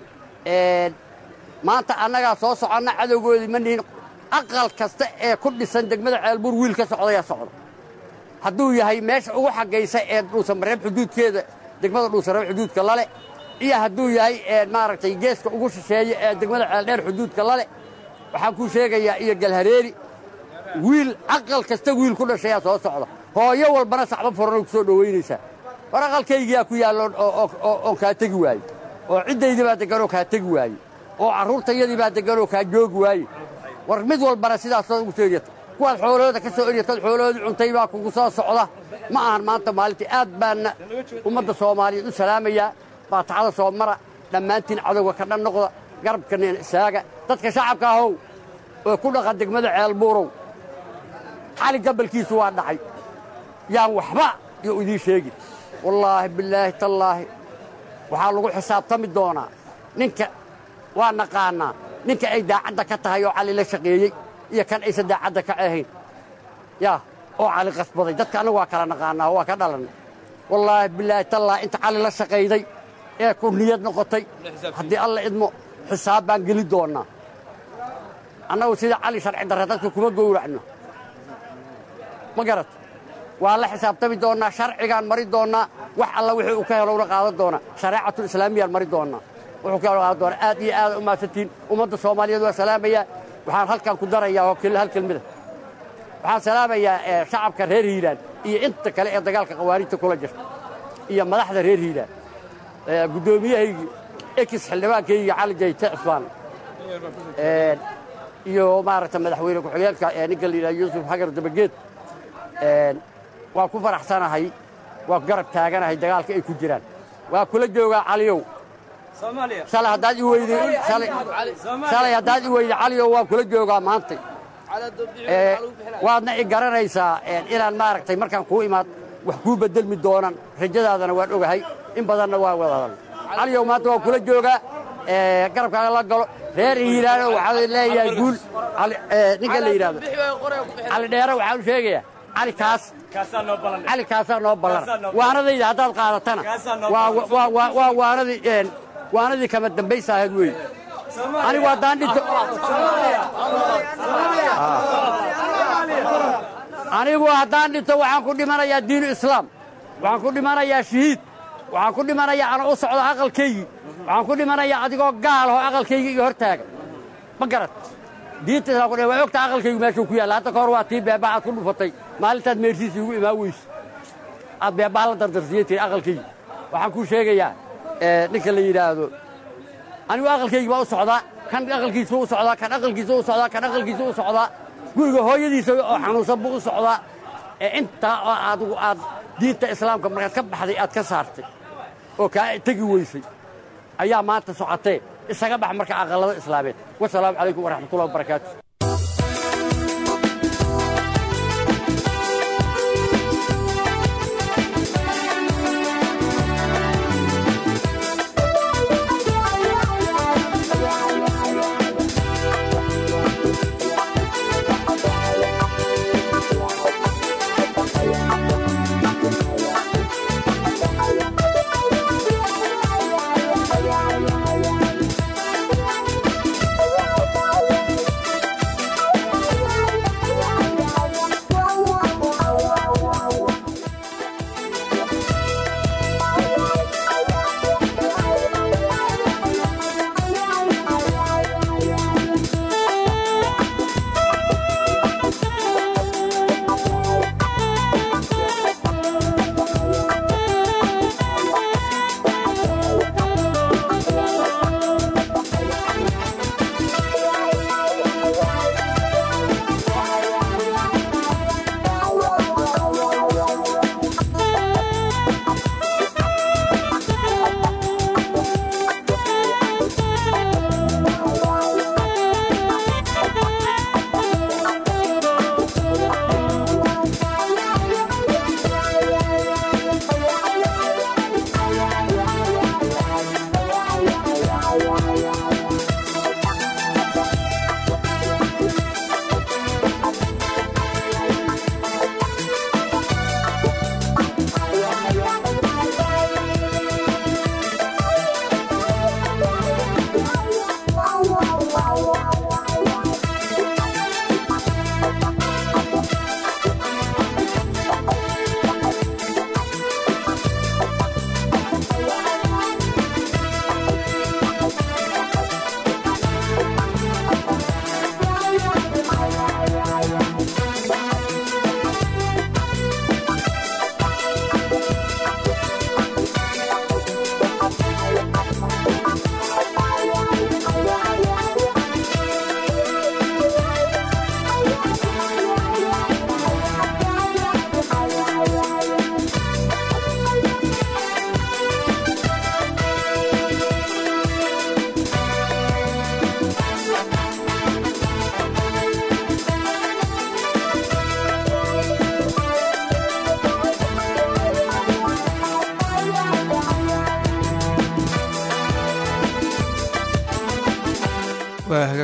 maanta annagaa soo soconna cadowgoodii ma nihin aqal kasta ee ku dhisan degmada ceelbuur wiil ka socdayaa socda hadduu yahay meesha ugu xaggaysa ee dhuusamareeb xuduudkeeda degmada dhuusamareeb xuduudka lale iyo hadduu yahay maaragtay geeska ugu shisheeya ee degmada ceeldheer xuduudka lale waxaan kuu sheegayaa iyo galhareeri wiil aqal kasta wiil ku dhashayaa soo socda hooyo walbana sacbo furanoo ku soo dhowaynaysaa war aqalkaygiyaa ku yaallo oon kaa tegi waaye oo ciddaydii baa degganoo kaa tegi waaye oo carruurtayadii baa degganoo kaa joogi waaye war mid walbana sidaasoo ugu soo eryata kuwaad xoolahooda ka soo eryatood xoolahoodii cuntay baa kugu soo socda ma ahan maanta maalintii aad baanna ummadda soomaaliyeed u salaamayaa baataxada soo mara dhammaantiin cadowga ka dhan noqda garabkana isaaga dadka shacabka ahow oo ku dhaqa degmada ceelbuurow cali gabalkiisu waa dhacay yaan waxba iyo idiin sheegin wallaahi bilaahi tallaahi waxaa lagu xisaabtami doonaa ninka waa naqaannaa ninka ay daacadda ka tahay oo cali la shaqeeyey iyo kan aysan daacadda ka ahayn yaa oo cali qasbaday dadka annagu waa kala naqaannaa waa ka dhalannay wallaahi bilaahi tallaahi inta cali la shaqayday ee ku niyad noqotay haddii alla idmo xisaab baan geli doonnaa annagu sida cali sharci darre dadka kuma gowracno ma garat waa la xisaabtami doonnaa sharcigaan mari doonnaa wax alla wixii uu ka helo una qaadan doonaa shareecatul islaamiyaan mari doonnaa wuxuu ka helo qaadan doonaa aad iyo aad u mahadsantiin ummadda soomaaliyeed waa salaamayaa waxaan halkan ku darayaa oo keli hal kelmida waxaan salaamayaa shacabka reer hiiraan iyo inta kale ee dagaalka qawaaniinta kula jirta iyo madaxda reer hiiraan guddoomiyahaygi ekis xildhibaankaygi cali jayte cusmaan iyo maaragta madaxweyne ku-xigeenka ee ninka la yidhaha yuusuf xagar dabageed waa ku faraxsanahay waa ku garab taaganahay dagaalka ay ku jiraan waa kula joogaa caliyow shalay haddaad i weyday shalay haddaad i weyday caliyow waa kula joogaa maantay waadna i garanaysaa inaan maaragtay markaan kuu imaad wax kuu beddelmi doonan rajadaadana waan ogahay in badanna waa wadadan caliyow maanta waa kula joogaa garabkaaga la galo reer hiiraano waxaa leeyahay guul ninka la yidhahdo cali dheere waxaan u sheegayaa cali kaas cali kaasaa noo ballan waanadayda haddaad qaadatana waa waanadii waanadii kama dambaysa ahayd wey anigu haddaan dhinto anigu haddaan dhinto waxaan ku dhimanayaa diinu islaam waxaan ku dhimanayaa shahiid waxaan ku dhimanayaa ana u socdo aqalkaygii waxaan ku dhimanayaa adigoo gaalaho aqalkaygii iga hor taaga ma garad diinta islam ku waa ogta aqalkaygu meeshuu ku yaalla hadda ka hor waa tii beebaa aad ku dhufatay maalintaad meersiisa igu imaan weyse aad beebaa la dardarsiyey tiri aqalkaygi waxaan kuu sheegayaa ninka la yidhaahdo anigu aqalkaygii baa u socdaa kan aqalkiisa u socdaa kan aqalkiisa u socdaa kan aqalkiisa u socdaa guriga hooyadiisa oo xanuunsan buu u socdaa ee intaa oo adigu aad diinta islaamka markaad ka baxday aad ka saartay oo kaa tegi weysay ayaa maanta socotee isaga bax marka aqallada islaameed wasalaamu calaykum waraxmatullahi wabarakaatu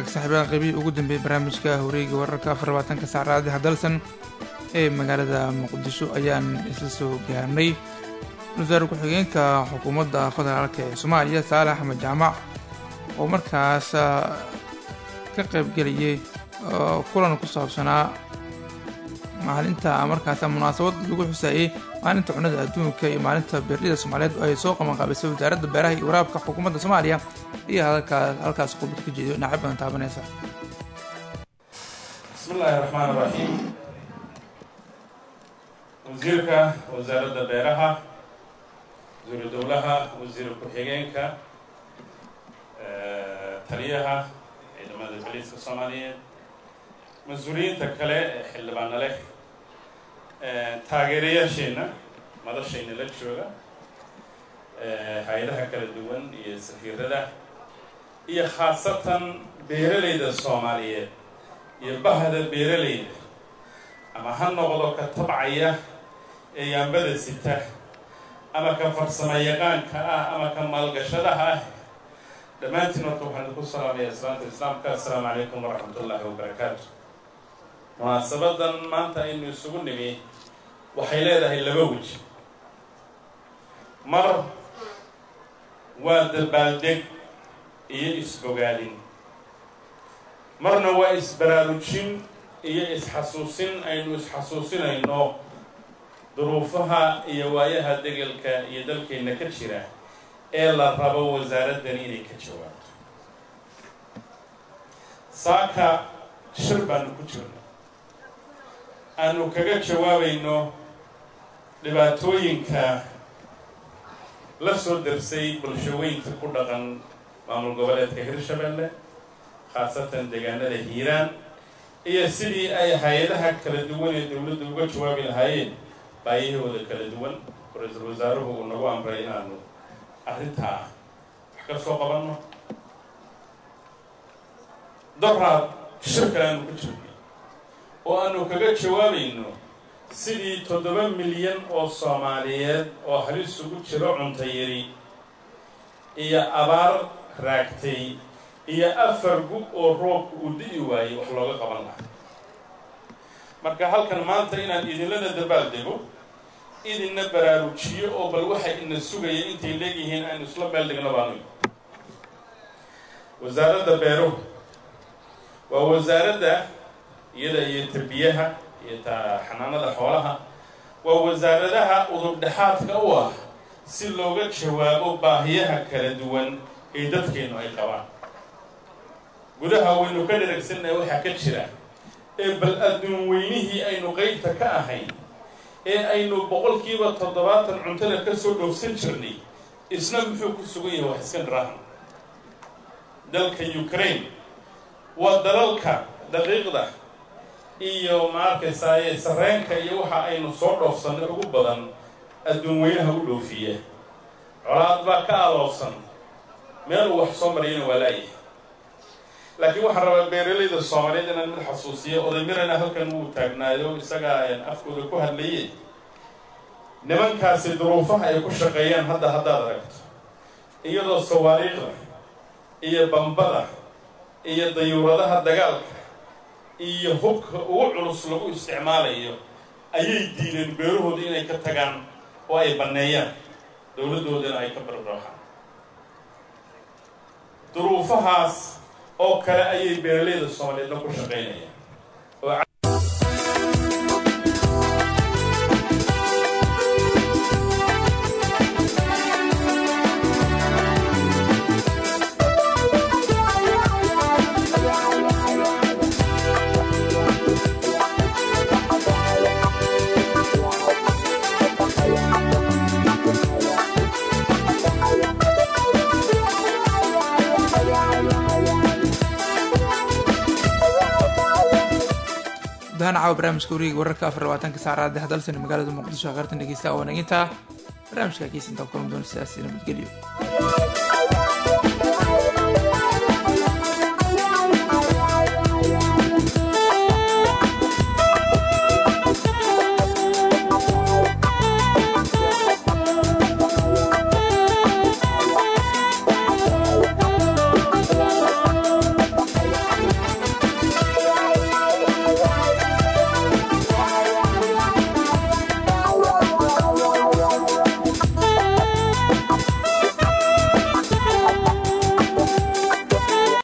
hagaag saaxiibaha qeybihii ugu dambeeyey barnaamijka horeega wararka afar labaatanka saacadaadi hadalsan ee magaalada muqdisho ayaan isla soo gaarnay wasaare ku-xigeenka xukuumadda federaalk ee soomaaliya saale axmed jaamac oo markaas ka qaybgelayay kulan ku saabsanaa maalinta markaas munaasabad lagu xusaayey maalinta cunada adduunka iyo maalinta beerlida soomaaliyeed oo ay soo qabanqaabisay wasaaradda beeraha iyo waraabka xukuumadda soomaaliya iyo halkaas qubad ka jeedo dhinacyo badan taabanaysa bismi illaahi raxmaan raxiim wasiirka wasaaradda beeraha wasiiru dowlaha wasiir ku-xigeenka taliyaha ciidamada boliiska soomaaliyeed mas-uuliyiinta kale ee xildhibaana leh taageerayaasheenna madashayna la jooga hay-adaha kala duwan iyo safiirada iyo khaasatan beeralayda soomaaliyeed iyo bahda beeralayda ama ha noqdo ka tabcaya ee yaambada sita ama ka farsamo yaqaanka ah ama ka maalgashadaha ah dhammaantiin horta waxaan idinku salaamaya islaanta islaamka assalaamu calaykum waraxmat ullaahi wabarakaatu munaasabadan maanta aynu isugu nimi waxay leedahay laba weji mar waa dabaaldeg iyo isbogaadin marna waa isbaraarujin iyo isxasuusin aynu isxasuusinayno duruufaha iyo waayaha degelka iyo dalkeenna ka jira ee la rabo wasaaraddani inay ka jawaabto saaka shir baanu ku jirna aanu kaga jawaabayno dhibaatooyinka la soo darsay bulshooyinka ku dhaqan maamul goboleedka hirshabelle khaasatan deegaanada hiiraan iyo sidii ay hay-adaha kala duwan ee dowladda uga jawaabi lahaayeen baayahooda kala duwan ra-iisul wasaaruhu uu nagu amray inaanu arrintaa wax ka soo qabanno doraad shirka aanu ku jirnay oo aanu kaga jawaabayno sidii toddoba milyan oo soomaaliyeed oo halis ugu jiro cunto yari iyo abaar raagtay iyo afar gub oo roobka uu di'i waayey wax looga qaban lahaa marka halkan maanta inaan idinlana dabaaldego idinna baraarujiyo oo bal waxay ina sugaya intay leegyihiin aynu isla meel dhigno baanu wasaaradda beeruhu waa wasaaradda iyada iyo tarbiyaha iyo ta xanaanada xoolaha waa wasaaradaha udubdhexaadka u ah si looga jawaabo baahiyaha kala duwan ee dadkeennu ay qabaan gudaha waynu ka dharagsannahay waxaa ka jira ee bal adduun weynihii aynu qeybta ka ahayn ee aynu boqolkiiba toddobaatan cuntada ka soo dhowrsan jirnay isna muxuu ku sugan yahay wax iska dhiraahan dalka ukraine waa dalalka daqiiqda iyo maarkaysaaye sarreenka iyo waxa aynu soo dhoofsannay ugu badan adduun weynaha u dhoofiya colaad baa ka aloobsan meel uu wax soo marayana waa laayahay laakiin waxaan rabaa beeralayda soomaaliyeed inaan mid xasuusiyo oday mirana halkan wuu taagnaayo isagaa afkooda ku hadlaye nimankaasi duruufaha ay ku shaqeeyaan hadda haddaad aragto iyadoo sawaariikhda iyo bambada iyo dayuuradaha dagaalka iyo hubka ugu culus lagu isticmaalayo ayay diideen beerahooda inay ka tagaan oo ay banneeyaan dowladdoodana ay ka barbaaxaan duruufahaas oo kale ayay beeralayda soomaaliyeedna ku shaqaynayaan gudahaan caawa barnaamijka wareega wararka afar labaatanka saacadaad hadalsan magaalada muqdisho qaartan dhegeysta oo naginta barnaamijka kiisinta kulan doona sidaasi nabadgelyo